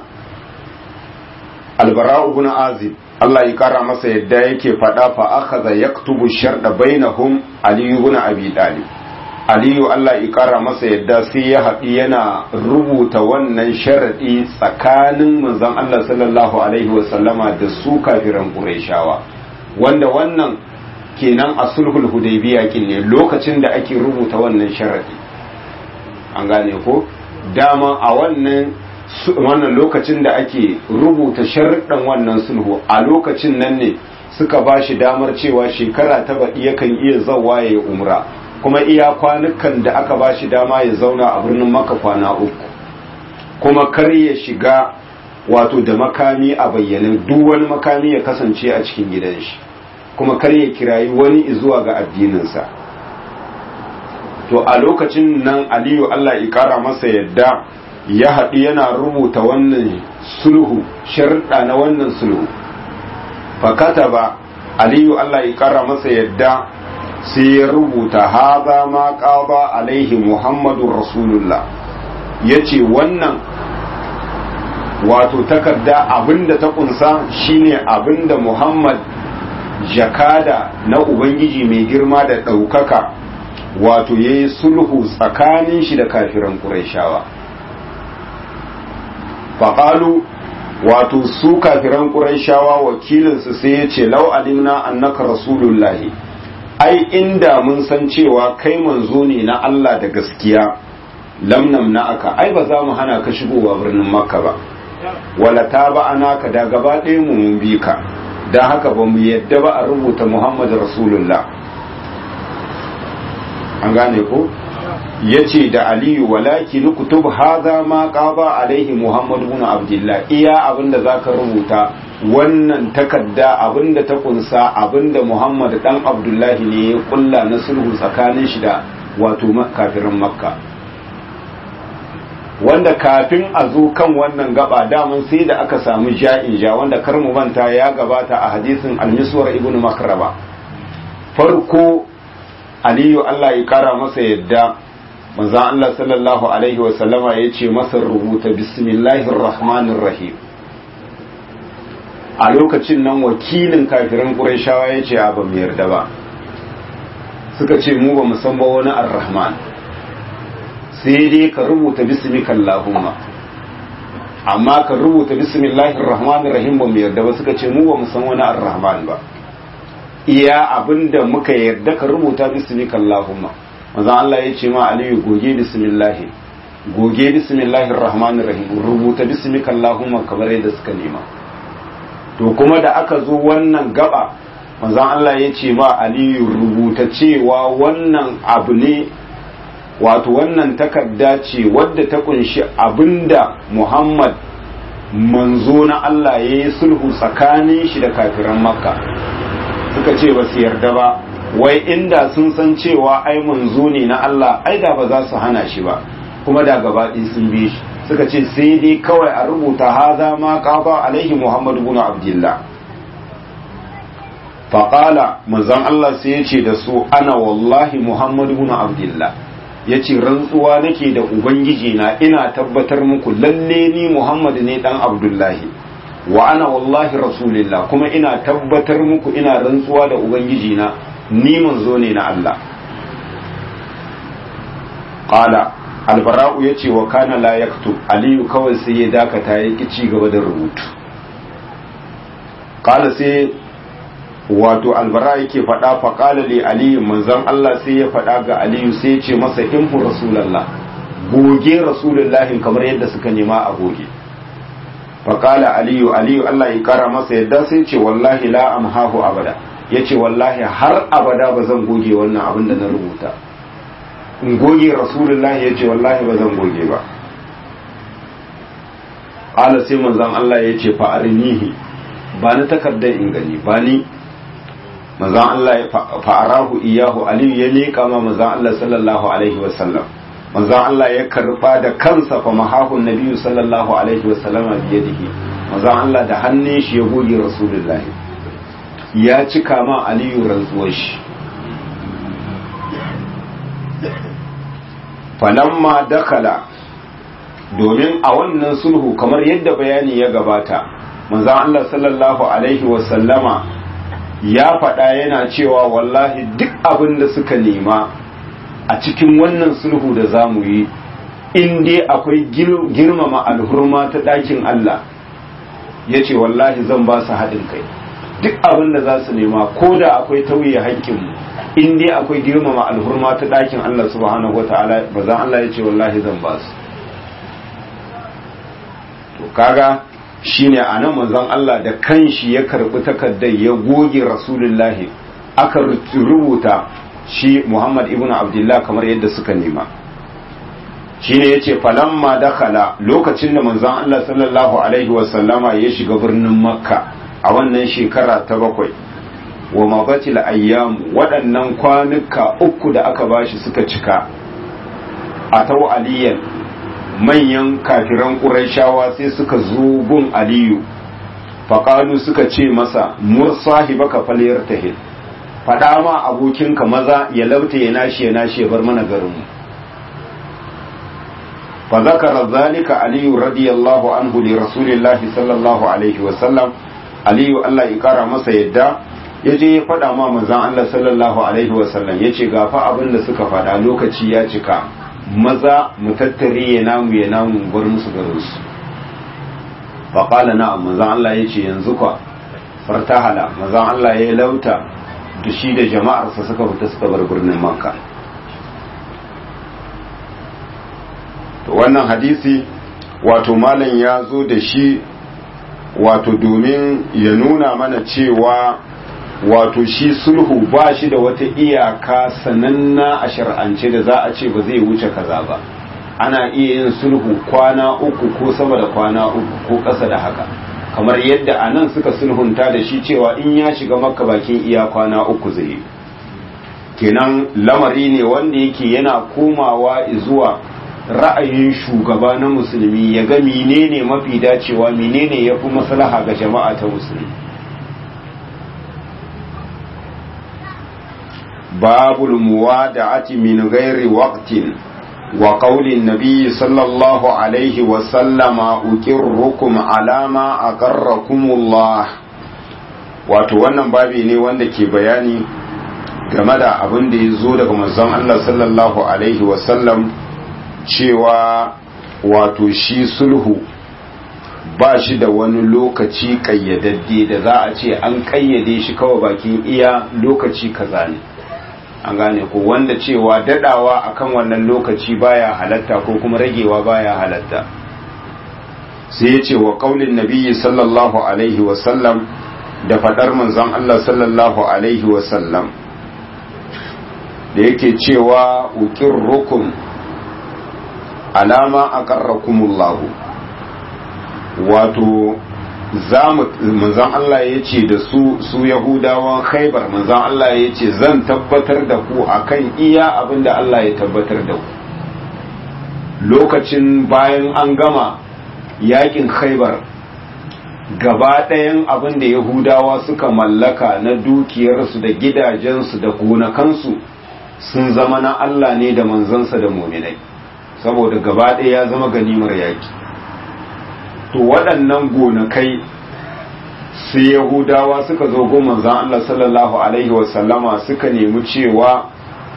albara ibn azib Allah ya kara masa yadda yake faɗa fa akhadha yaktubu sharda bainahum ali ibn abi talib aliyu Allah ya kara masa yadda sai ya haɗi yana rubuta wannan sharaɗi tsakanin manzon Allah sallallahu alaihi wasallama da su kafiran Qurayshawa wanda wannan kenan a sulhul hudaybiya kin ne lokacin da ake rubuta wannan sharaɗi an gane ko dama a wannan wannan lokacin da ake rubuta sharuɗan wannan sulhu a lokacin nan ne suka ba shi damar cewa shekara ta baɗi yakan iya zawa ya yi umra kuma iya kwanukan da aka ba shi dama ya zauna a birnin maka kwana uku kuma kar ya shiga wato da makami a bayyane duk wani makami ya kasance a cikin gidan shi kuma kar ya kirayi wani zuwa ga addininsa to a lokacin nan aliyu allah ya kara masa yadda ya haɗu yana rubuta wannan sulhu sharɗa na wannan sulhu fakata ba aliyu allah ya kara masa yadda sai ya rubuta haza ma ƙaba alaihi muhammadu rasulullah ya ce wannan wato takarda abinda ta kunsa shine abinda muhammad jakada na ubangiji mai girma da ɗaukaka wato ya yi sulhu tsakanin shi da kafiran ƙuraishawa faƙalu wato su kafiran ƙuraishawa wakilinsu sai ya ce lau alimna annaka rasulullahi ai inda mun san cewa kai manzo ne na Allah da gaskiya lamnam na aka ai ba za mu hana ka shigowa birnin makka ba wala ta ba ana ka da gaba ɗaya mu mun bi ka don haka ba mu yadda ba a rubuta muhammadu rasulullah an gane ko ya ce da aliyu walaki nukutub haza ma qaba alaihi muhammadu bin abdullah iya abinda zaka rubuta wannan takarda abinda ta kunsa abinda muhammad dan abdullahi ne ya kulla na sulhu tsakanin shi da wato kafirin makka wanda kafin a zo kan wannan gaba damun sai da aka samu ja'in ja wanda kar mu manta ya gabata a hadisin al-miswar ibn makraba farko aliyu Allah ya kara masa yadda manzon Allah sallallahu alaihi wa sallama ya ce masa rubuta bismillahir rahmanir rahim a lokacin nan wakilin kafirin ƙurashawa ya ce ba mu yarda ba suka ce mu ba mu san ba wani ar-rahman sai dai ka rubuta bismika allahumma amma ka rubuta bismillahir rahmanir rahim ba mu yarda ba suka ce mu ba mu san wani ar-rahman ba iya abinda muka yarda ka rubuta bismika allahumma manzo Allah ya ce ma aliyu goge bismillah goge bismillahir rahmanir rahim rubuta bismika allahumma kamar yadda suka nema to kuma da aka zo wannan gaba manzon Allah ya ce ma aliyu rubuta cewa wannan abu ne wato wannan takarda ce wadda ta kunshi abinda Muhammad manzo na Allah ya yi sulhu tsakanin shi da kafiran makka suka ce ba su yarda ba wai inda sun san cewa ai manzo ne na Allah ai da ba za su hana shi ba kuma da gabaɗi sun bi shi suka ce sai dai kawai a rubuta haza ma qaba alaihi Muhammad ibn Abdullah faqala manzon Allah sai ya ce da su ana wallahi Muhammad ibn Abdullah yace rantsuwa nake da ubangiji na ina tabbatar muku lalle ni Muhammad ne dan Abdullahi wa ana wallahi rasulillah kuma ina tabbatar muku ina rantsuwa da ubangiji na ni manzo ne na Allah qala albara'u ya ce wa kana la yaktub aliyu kawai sai ya dakata ya ki ci gaba da rubutu qala sai wato albara yake faɗa fa qala li aliyu manzon Allah sai ya faɗa ga aliyu sai ya ce masa imhu rasulullah goge rasulullahi kamar yadda suka nema a goge fa qala aliyu aliyu Allah ya kara masa yadda sai ya ce wallahi la amhahu abada yace wallahi har abada ba zan goge wannan abin da na rubuta in goge rasulullah ya ce wallahi ba zan goge ba ƙala sai manzan Allah ya ce fa'arinihi ba ni takardar in gani ba ni manzan Allah ya fa'arahu iyahu aliyu ya leƙa ma manzan Allah sallallahu alaihi wasallam manzan Allah ya karɓa da kansa fa mahahun nabiyu sallallahu alaihi wasallam a biyadihi manzan Allah da hannun shi ya goge rasulullah ya cika ma aliyu rantsuwar shi falamma dakala domin a wannan sulhu kamar yadda bayani ya gabata manzon Allah sallallahu alaihi wasallama ya faɗa yana cewa wallahi duk abin da suka nema a cikin wannan sulhu da za mu yi in dai akwai girmama alhurma ta ɗakin Allah ya ce wallahi zan ba su haɗin kai duk abin da za su nema ko da akwai tauye haƙƙinmu in dai akwai girmama alhurma ta ɗakin Allah subhanahu wa ta'ala ba zan Allah ya ce wallahi zan ba su to kaga shine a nan manzon Allah da kanshi ya karɓi takardar ya goge rasulullahi aka rubuta shi Muhammad ibn Abdullah kamar yadda suka nema shine yace falamma dakhala lokacin da manzon Allah sallallahu alaihi wa sallama ya shiga birnin Makka a wannan shekara ta bakwai wa mabatil ayyam waɗannan kwanuka uku da aka bashi suka cika a tau aliyan manyan kafiran ƙurayshawa sai suka zo gun aliyu faƙalu suka ce masa mursahi baka faliyar tahil faɗa ma abokinka maza ya lauta ya nashi ya nashi ya bar mana garinmu fa zakara zalika aliyu radiyallahu anhu li rasulillahi sallallahu alaihi wasallam aliyu Allah ya kara masa yadda ya je ya faɗa ma manzan Allah sallallahu alaihi wasallam ya ce gafa abin da suka faɗa lokaci ya cika maza mu tattare ya namu ya namu bar musu garinsu faƙala na manzan Allah ya ce yanzu kwa fartahala manzan Allah ya lauta da shi da jama'arsa suka fita suka bar birnin makka to wannan hadisi wato malam ya zo da shi wato domin ya nuna mana cewa wato shi sulhu ba shi da wata iyaka sananna a shar'ance da za a ce ba zai wuce kaza ba ana iya yin sulhu kwana uku ko sama da kwana uku ko ƙasa da haka kamar yadda a nan suka sulhunta da shi cewa in ya shiga makka bakin iya kwana uku zai kenan lamari ne wanda yake yana komawa zuwa ra'ayin shugaba na musulmi ya ga menene mafi dacewa menene ya fi maslaha ga jama'a ta musulmi babul muwada'ati min ghairi waqtin وقول النبي صلى الله عليه وسلم أكركم على ما أقركم الله wato wannan babi ne wanda ke bayani game da abin da ya zo daga manzon Allah sallallahu alaihi wasallam cewa wato shi sulhu ba shi da wani lokaci kayyadadde da za a ce an kayyade shi kawai bakin iya lokaci kaza ne an gane ko wanda cewa dadawa akan wannan lokaci baya halatta ko kuma ragewa baya halatta sai ya ce wa kaulin nabiyyi sallallahu alaihi wasallam da fadar manzon Allah sallallahu alaihi wasallam da yake cewa ukirrukum alama aqarrakumullahu wato manzan Allah ya ce da su su yahudawan khaibar manzan Allah ya ce zan tabbatar da ku akan iya abin da Allah ya tabbatar da ku lokacin bayan an gama yakin khaibar gaba ɗayan abin da yahudawa suka mallaka na dukiyarsu da gidajensu da gonakansu sun zama na Allah ne da manzansa da muminai saboda gaba ɗaya ya zama ganimar yaki to waɗannan gonakai sai yahudawa suka zo go manzan Allah sallallahu alaihi wasallama suka nemi cewa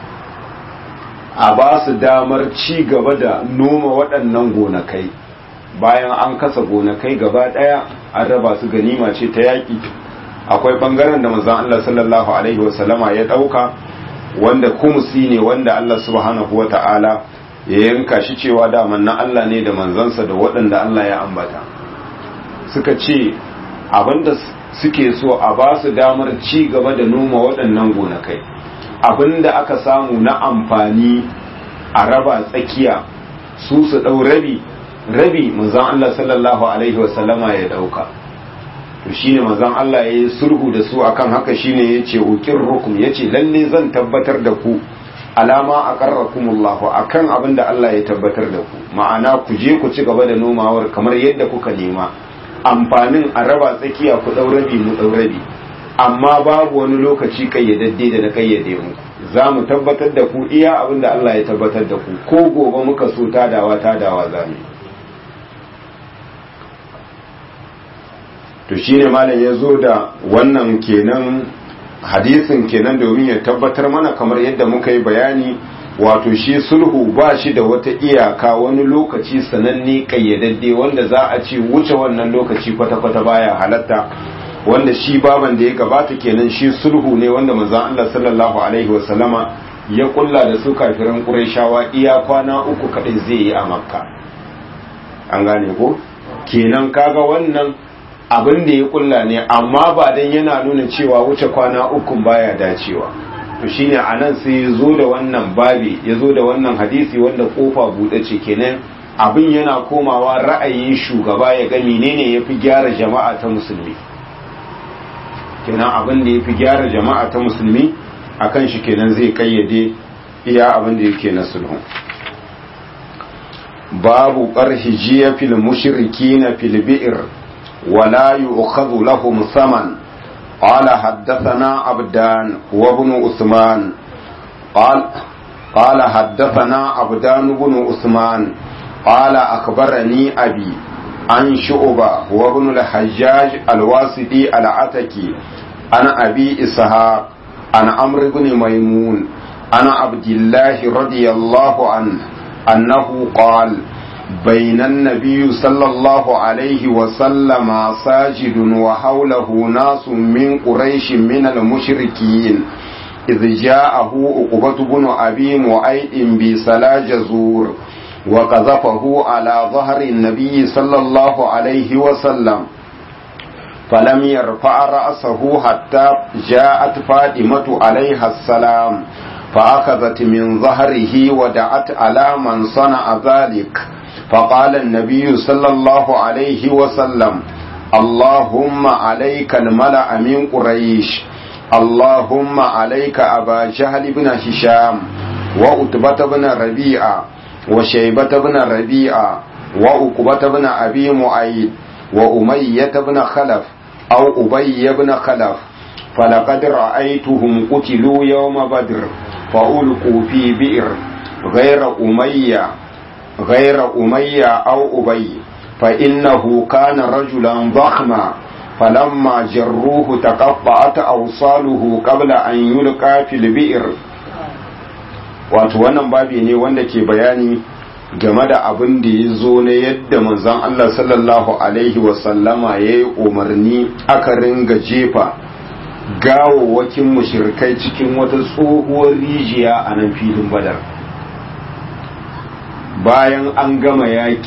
a ba su damar ci gaba da noma waɗannan gonakai bayan an kasa gonakai gaba ɗaya an raba su ganima ce ta yaƙi akwai ɓangaren da manzan Allah sallallahu alaihi wasallama ya ɗauka wanda kumusi ne wanda Allah subhanahu wa ta'ala ya yanka shi cewa daman na Allah ne da manzansa da waɗanda Allah ya ambata suka ce abinda suke so a ba su damar ci gaba da noma waɗannan gonakai abinda aka samu na amfani a raba tsakiya su su ɗau rabi rabi manzan Allah sallallahu alaihi wasallama ya ɗauka to shine manzon Allah ya yi sulhu da su akan haka shine yace uqir rukum yace lalle zan tabbatar da ku alama aqarrakumullahu akan abin da Allah ya tabbatar da ku ma'ana ku je ku ci gaba da nomawar kamar yadda kuka nema amfanin a raba tsakiya ku daurabi mu daurabi amma babu wani lokaci kayyadadde da na kayyade mu za mu tabbatar da ku iya abin da Allah ya tabbatar da ku ko gobe muka so tadawa tadawa za mu to shine malam ya zo da wannan kenan hadisin kenan domin ya tabbatar mana kamar yadda muka yi bayani wato shi sulhu ba shi da wata iyaka wani lokaci sananne kayyadadde wanda za a ce wuce wannan lokaci kwata-kwata baya halatta wanda shi baban da ya gabata kenan shi sulhu ne wanda manzon Allah sallallahu alaihi wasallama ya kulla da su kafiran Qurayshawa iya kwana uku kadai zai yi a Makka an gane ko kenan kaga wannan abin da ya kulla ne amma ba dan yana nuna cewa wuce kwana uku baya dacewa to shine anan sai ya zo da wannan babi ya zo da wannan hadisi wanda kofa buɗe ce kenan abin yana komawa ra'ayin shugaba ya ga menene yafi gyara jama'a ta musulmi kenan abin da yafi gyara jama'a ta musulmi akan shi kenan zai kayyade iya abin da yake na sulhu babu qarhi jiya fil mushrikina fil bi'r ولا يؤخذ لهم ثمن قال حدثنا عبدان وابن عثمان قال قال حدثنا عبدان بن عثمان قال أخبرني أبي عن شعبة وابن الحجاج الواسطي العتكي عن أبي إسحاق عن عمرو بن ميمون عن عبد الله رضي الله عنه أنه قال بين النبي صلى الله عليه وسلم ساجد وحوله ناس من قريش من المشركين إذ جاءه عقبة بن أبي معيط بسلا جزور وقذفه على ظهر النبي صلى الله عليه وسلم فلم يرفع رأسه حتى جاءت فاطمة عليها السلام فأخذت من ظهره ودعت على من صنع ذلك فقال النبي صلى الله عليه وسلم اللهم عليك الملأ من قريش اللهم عليك أبا جهل بن هشام وأتبة بن ربيعة وشيبة بن ربيعة وأقبة بن أبي معيد وأمية بن خلف أو أبي بن خلف فلقد رأيتهم قتلوا يوم بدر فألقوا في بئر غير أمية غير أمية أو أبي فإنه كان رجلا ضخما فلما جروه تقطعت أوصاله قبل أن يلقى في البئر wato wannan babi ne wanda ke bayani game da abin da ya zo na yadda manzon Allah sallallahu alaihi wasallama ya yi umarni aka ringa jefa gawawwakin mushirkai cikin wata tsohuwar rijiya a nan filin badar bayan an gama yaki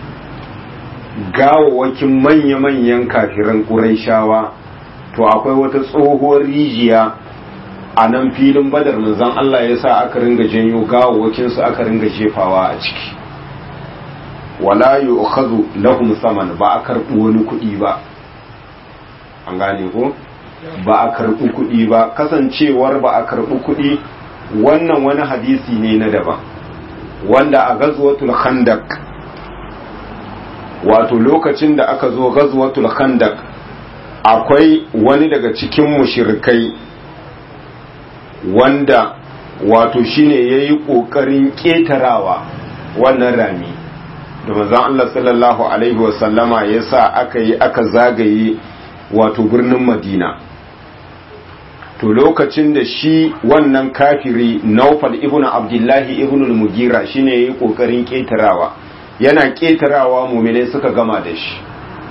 gawawwakin manya-manyan kafiran ƙuraishawa to akwai wata tsohuwar rijiya a nan filin badar manzon Allah ya sa aka ringa janyo gawawwakinsu aka ringa jefawa a ciki wala yu'khadhu lahum saman ba a karɓi wani kuɗi ba an gane ko ba a karɓi kuɗi ba kasancewar ba a karɓi kuɗi wannan wani hadisi ne na daban wanda a gazwatul khandaq wato lokacin da aka zo gazwatul khandaq akwai wani daga cikin mushrikai wanda wato shine yayi kokarin ketarawa wannan rami da manzon Allah sallallahu alaihi wasallama yasa aka yi aka zagaye wato birnin Madina to lokacin da shi wannan kafiri Naufal ibn Abdullahi ibn al-Mugira shine yayi kokarin ketarawa yana ketarawa mu'mine suka gama da shi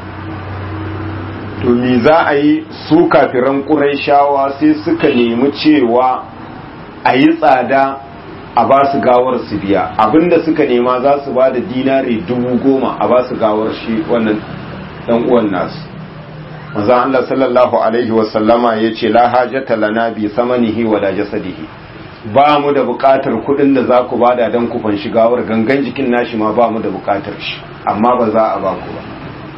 to me za a yi su kafiran Qurayshawa sai suka nemi cewa a yi tsada a ba su gawar su biya abinda suka nema za su ba da dinari dubu goma a ba su gawar shi wannan dan uwan nasu manzo Allah sallallahu alaihi wa sallama yace la hajata lana bi samanihi wa la jasadihi ba mu da bukatar kudin da za ku bada dan ku fanshi gawar gangan jikin nashi ma ba mu da bukatar shi amma ba za a ba ku ba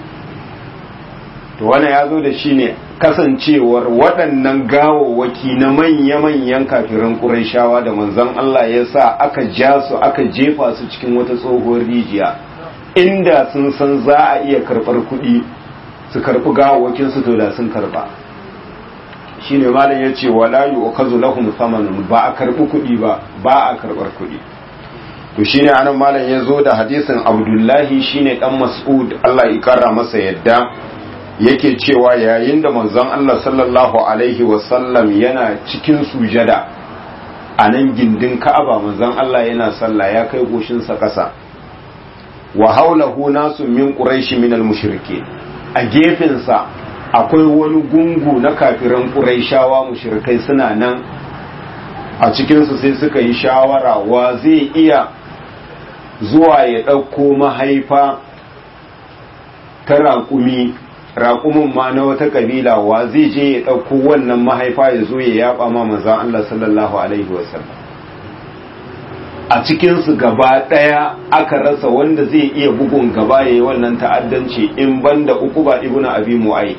to wannan ya zo da shi ne kasancewar waɗannan gawawwaki na manya-manyan kafiran ƙurayshawa da manzon Allah ya sa aka ja su aka jefa su cikin wata tsohuwar rijiya inda sun san za a iya karɓar kuɗi su karɓi gawawwakin su to da sun karɓa shine malam ya ce wala yu'kazu lahum thamanun ba a karɓi kuɗi ba ba a karɓar kuɗi to shine anan malam ya zo da hadisin Abdullahi shine dan Mas'ud Allah ya kara masa yadda yake cewa yayin da manzon Allah sallallahu alaihi wasallam yana cikin sujada a nan gindin Ka'aba manzon Allah yana sallah ya kai goshinsa ƙasa wa haulahu nasu min quraishi min al-mushrike a gefensa akwai wani gungu na kafiran quraishawa mushrikai suna nan a cikinsu sai suka yi shawara wa zai iya zuwa ya ɗauko mahaifa ta raƙumi raƙumin ma na wata ƙabila wa zai je ya ɗauko wannan mahaifa ya zo ya yaɓa ma manzan Allah sallallahu Alaihi wasallam a cikinsu gaba ɗaya aka rasa wanda zai iya bugun gaba ya yi wannan ta'addanci in banda ukuba ibuna abi mu'ai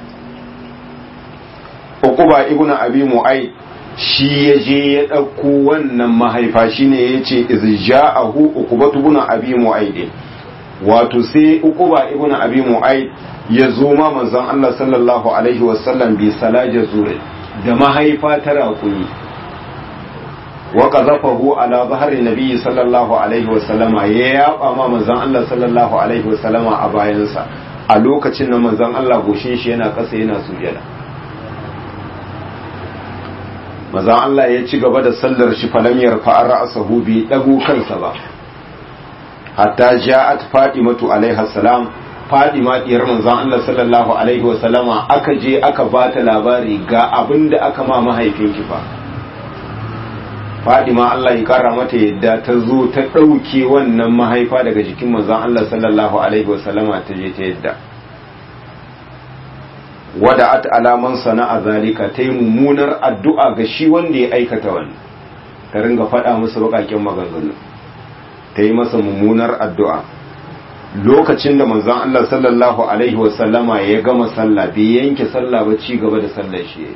ukuba ibuna abi mu'ai shi ya je ya ɗauko wannan mahaifa shine ya ce izja'ahu ukubatu ibuna abi mu'ai wato sai ukuba ibuna abi mu'ai ya zo ma manzon Allah sallallahu alaihi wasallam bi salaja zure da mahaifa ta raƙuni wa qazafahu ala zahri nabiyyi sallallahu alaihi wasallam ya yaba ma manzon Allah sallallahu alaihi wasallam a bayansa a lokacin nan manzon Allah goshin shi yana ƙasa yana sujada manzon Allah ya ci gaba da sallar shi falamiyar fa'ar ra'sahu bi dago kansa ba hatta ja'at fatimatu alaiha salam Fadima diyar manzon Allah sallallahu alaihi wa sallama aka je aka ba ta labari ga abin da aka ma mahaifinki fa Fadima Allah ya kara mata yadda ta zo ta ɗauke wannan mahaifa daga jikin manzon Allah sallallahu alaihi wa sallama ta je ta yadda wada'at alaman sana'a zalika ta yi mummunar addu'a ga shi wanda ya aikata wannan ta ringa faɗa musu baƙaƙen maganganu ta yi masa mummunar addu'a lokacin da manzon Allah sallallahu alaihi wasallama ya gama sallah bai yanke sallah ba ci gaba da sallar shi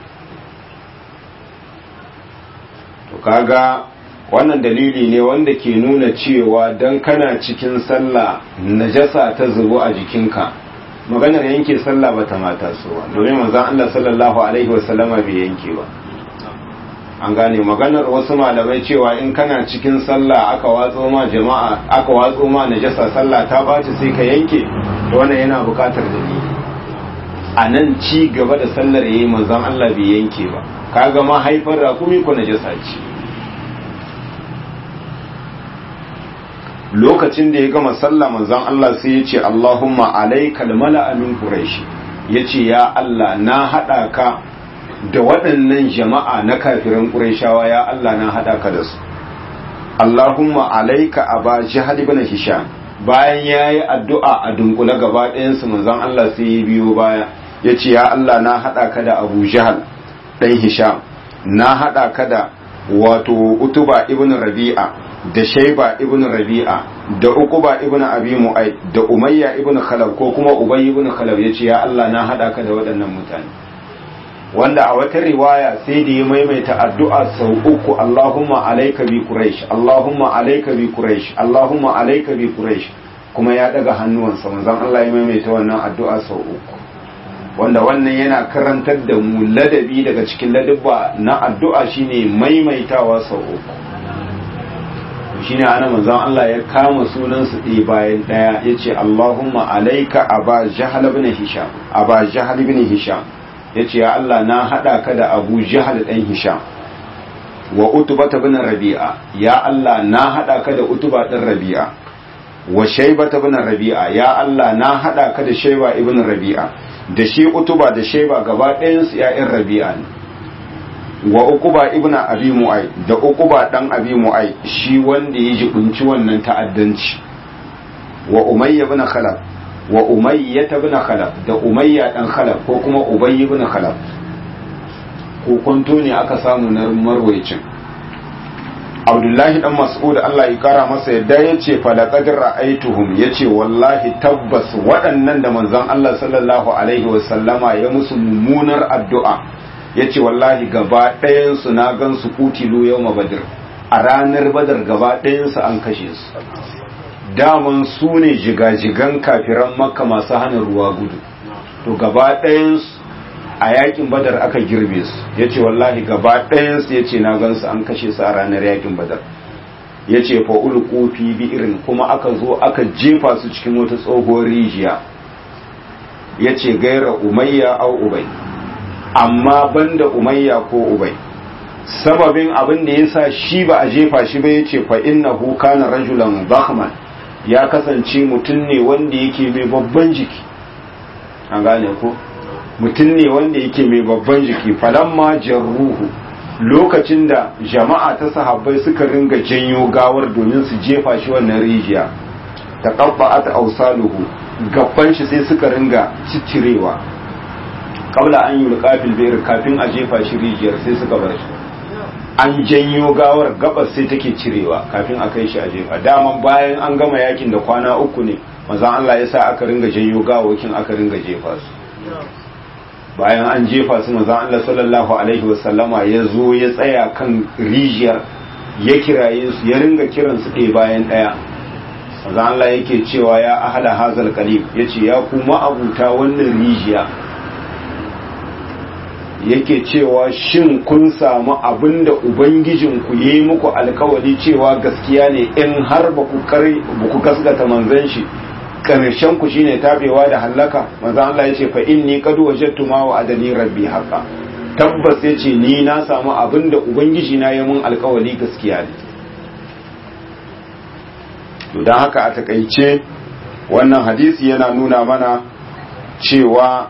to kaga wannan dalili ne wanda ke nuna cewa dan kana cikin sallah najasa ta zubo a jikinka maganar yanke sallah ba ta mata so ba domin manzon Allah sallallahu alaihi wasallama bai yanke ba an gane maganar wasu malamai cewa in kana cikin sallah aka watso ma jama'a aka watso ma najasa sallah ta baci sai ka yanke to wannan yana bukatar dalili a nan ci gaba da sallar yayi manzon Allah bai yanke ba kaga ma haifar rakumi ko najasa ce lokacin da ya gama sallah manzon Allah sai ya ce Allahumma alaikal mala'a min quraish yace ya Allah na hada ka da waɗannan jama'a na kafiran qurayshawa ya Allah na hada ka da su Allahumma alaika aba jahal ibn hisham bayan yayi addu'a a dunkule gaba ɗayan su manzon Allah sai ya biyo baya yace ya Allah na hada ka da Abu Jahal dan Hisham na hada ka da wato Utuba ibn Rabi'a da shaiba ibn rabi'a da uquba ibn abi mu'ay da umayya ibn khalab ko kuma ubay ibn khalab yace ya Allah na hada ka da waɗannan mutane wanda a wata riwaya sai da ya maimaita addu'a sau uku Allahumma alayka bi quraish Allahumma alayka bi quraish Allahumma alayka bi quraish kuma ya daga hannuwansa manzon Allah ya maimaita wannan addu'a sau uku wanda wannan yana karantar da mu ladabi daga cikin ladabba na addu'a shine maimaitawa sau uku shine ana manzon Allah ya kama sunan su ɗaya bayan ɗaya yace Allahumma alayka aba jahal ibn hisham aba jahal ibn hisham yace ya Allah na hada ka da Abu Jahal dan Hisham wa Utba ibn Rabi'a ya Allah na hada ka da Utba dan Rabi'a wa Shayba ibn Rabi'a ya Allah na hada ka da Shayba ibn Rabi'a da shi Utba da Shayba gaba ɗayan su ƴaƴan Rabi'a ne wa Uquba ibn Abi Mu'ay da Uquba dan Abi Mu'ay shi wanda ya jibunci wannan ta'addanci wa Umayya ibn Khalaf wa Umayya ibn Khalaf da Umayya dan Khalaf ko kuma Ubay ibn Khalaf ko kwanto ne aka samu na marwayicin Abdullahi dan Mas'ud Allah ya kara masa yadda yace fa laqad ra'aytuhum yace wallahi tabbas waɗannan da manzon Allah sallallahu alaihi wasallama ya musu mummunar addu'a ya ce wallahi gaba ɗayansu na gan su kutilu yau badr a ranar badar gaba ɗayansu an kashe su daman su ne jigajigan kafiran makka masu hana ruwa gudu to gaba ɗayansu a yakin badar aka girbe su ya ce wallahi gaba ɗayansu ya ce na gan su an kashe su a ranar yakin badar ya ce fa'ul kofi bi irin kuma aka zo aka jefa su cikin wata tsohuwar rijiya ya ce gaira umayya au ubai amma banda umayya ko ubai sababin abin da yasa shi ba a jefa shi ba yace fa innahu kana rajulan bakhman ya kasance mutum ne wanda yake mai babban jiki an gane ko mutum ne wanda yake mai babban jiki falamma jarruhu lokacin da jama'a ta sahabbai suka ringa janyo gawar domin su jefa shi wannan rijiya taqabba'at awsaluhu gaban shi sai suka ringa ciccirewa kabla an yi rukafil bayar kafin a jefa shi rijiyar sai suka bar shi an janyo gawar gabas sai take cirewa kafin a kai shi a jefa daman bayan an gama yakin da kwana uku ne manzon Allah ya sa aka ringa janyo gawakin aka ringa jefa su bayan an jefa su manzon Allah sallallahu alaihi wasallama ya zo ya tsaya kan rijiyar ya kiraye su ya ringa kiran su ɗaya bayan ɗaya manzon Allah yake cewa ya ahala hazal qalib yace ya kuma abuta wannan rijiya yake cewa shin kun samu abin da ubangijinku ya yi muku alkawari cewa gaskiya ne in har ba ku gasgata manzan shi ƙarshen ku shine tabewa da hallaka manzan Allah ya ce fa inni qad wajadtu ma wa adani rabbi haqa tabbas ya ce ni na samu abin da ubangiji na ya mun alkawari gaskiya ne to dan haka a takaice wannan hadisi yana nuna mana cewa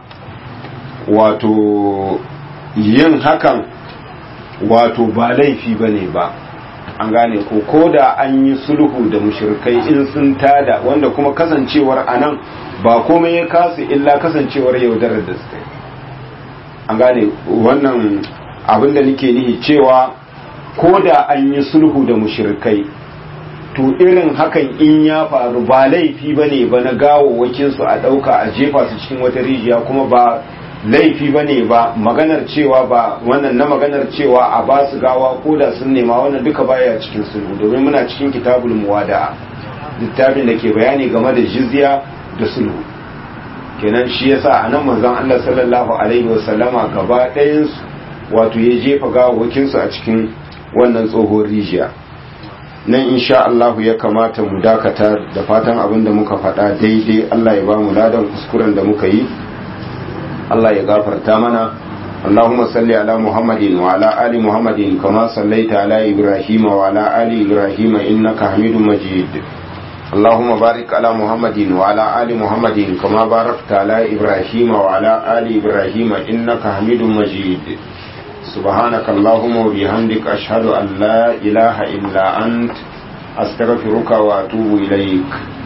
wato yin hakan wato ba laifi ba ne ba an gane ko ko da an yi sulhu da mushrikai in sun tada wanda kuma kasancewar anan ba komai ya kasu illa kasancewar yaudarar da suka yi an gane wannan abin da nake nihi cewa ko da an yi sulhu da mushrikai to irin hakan in ya faru ba laifi ba ne ba na gawawwakinsu a ɗauka a jefa su cikin wata rijiya kuma ba laifi ba ne ba maganar cewa ba wannan na maganar cewa a ba su gawa ko da sun nema wannan duka baya cikin sulhu domin muna cikin kitabul muwada'a littafin da ke bayani game da jizya da sulhu kenan shi yasa a nan manzon Allah sallallahu alaihi wasallama gaba ɗayan su wato ya jefa gawawakinsu a cikin wannan tsohon rijiya nan insha Allah ya kamata mu dakata da fatan abin da muka faɗa daidai Allah ya ba mu ladan kuskuren da muka yi Allah ya gafarta mana اللهم صل على محمد وعلى آل محمد كما صليت على إبراهيم وعلى آل إبراهيم إنك حميد مجيد اللهم بارك على محمد وعلى آل محمد كما باركت على إبراهيم وعلى آل إبراهيم إنك حميد مجيد سبحانك اللهم وبحمدك أشهد أن لا إله إلا أنت أستغفرك وأتوب إليك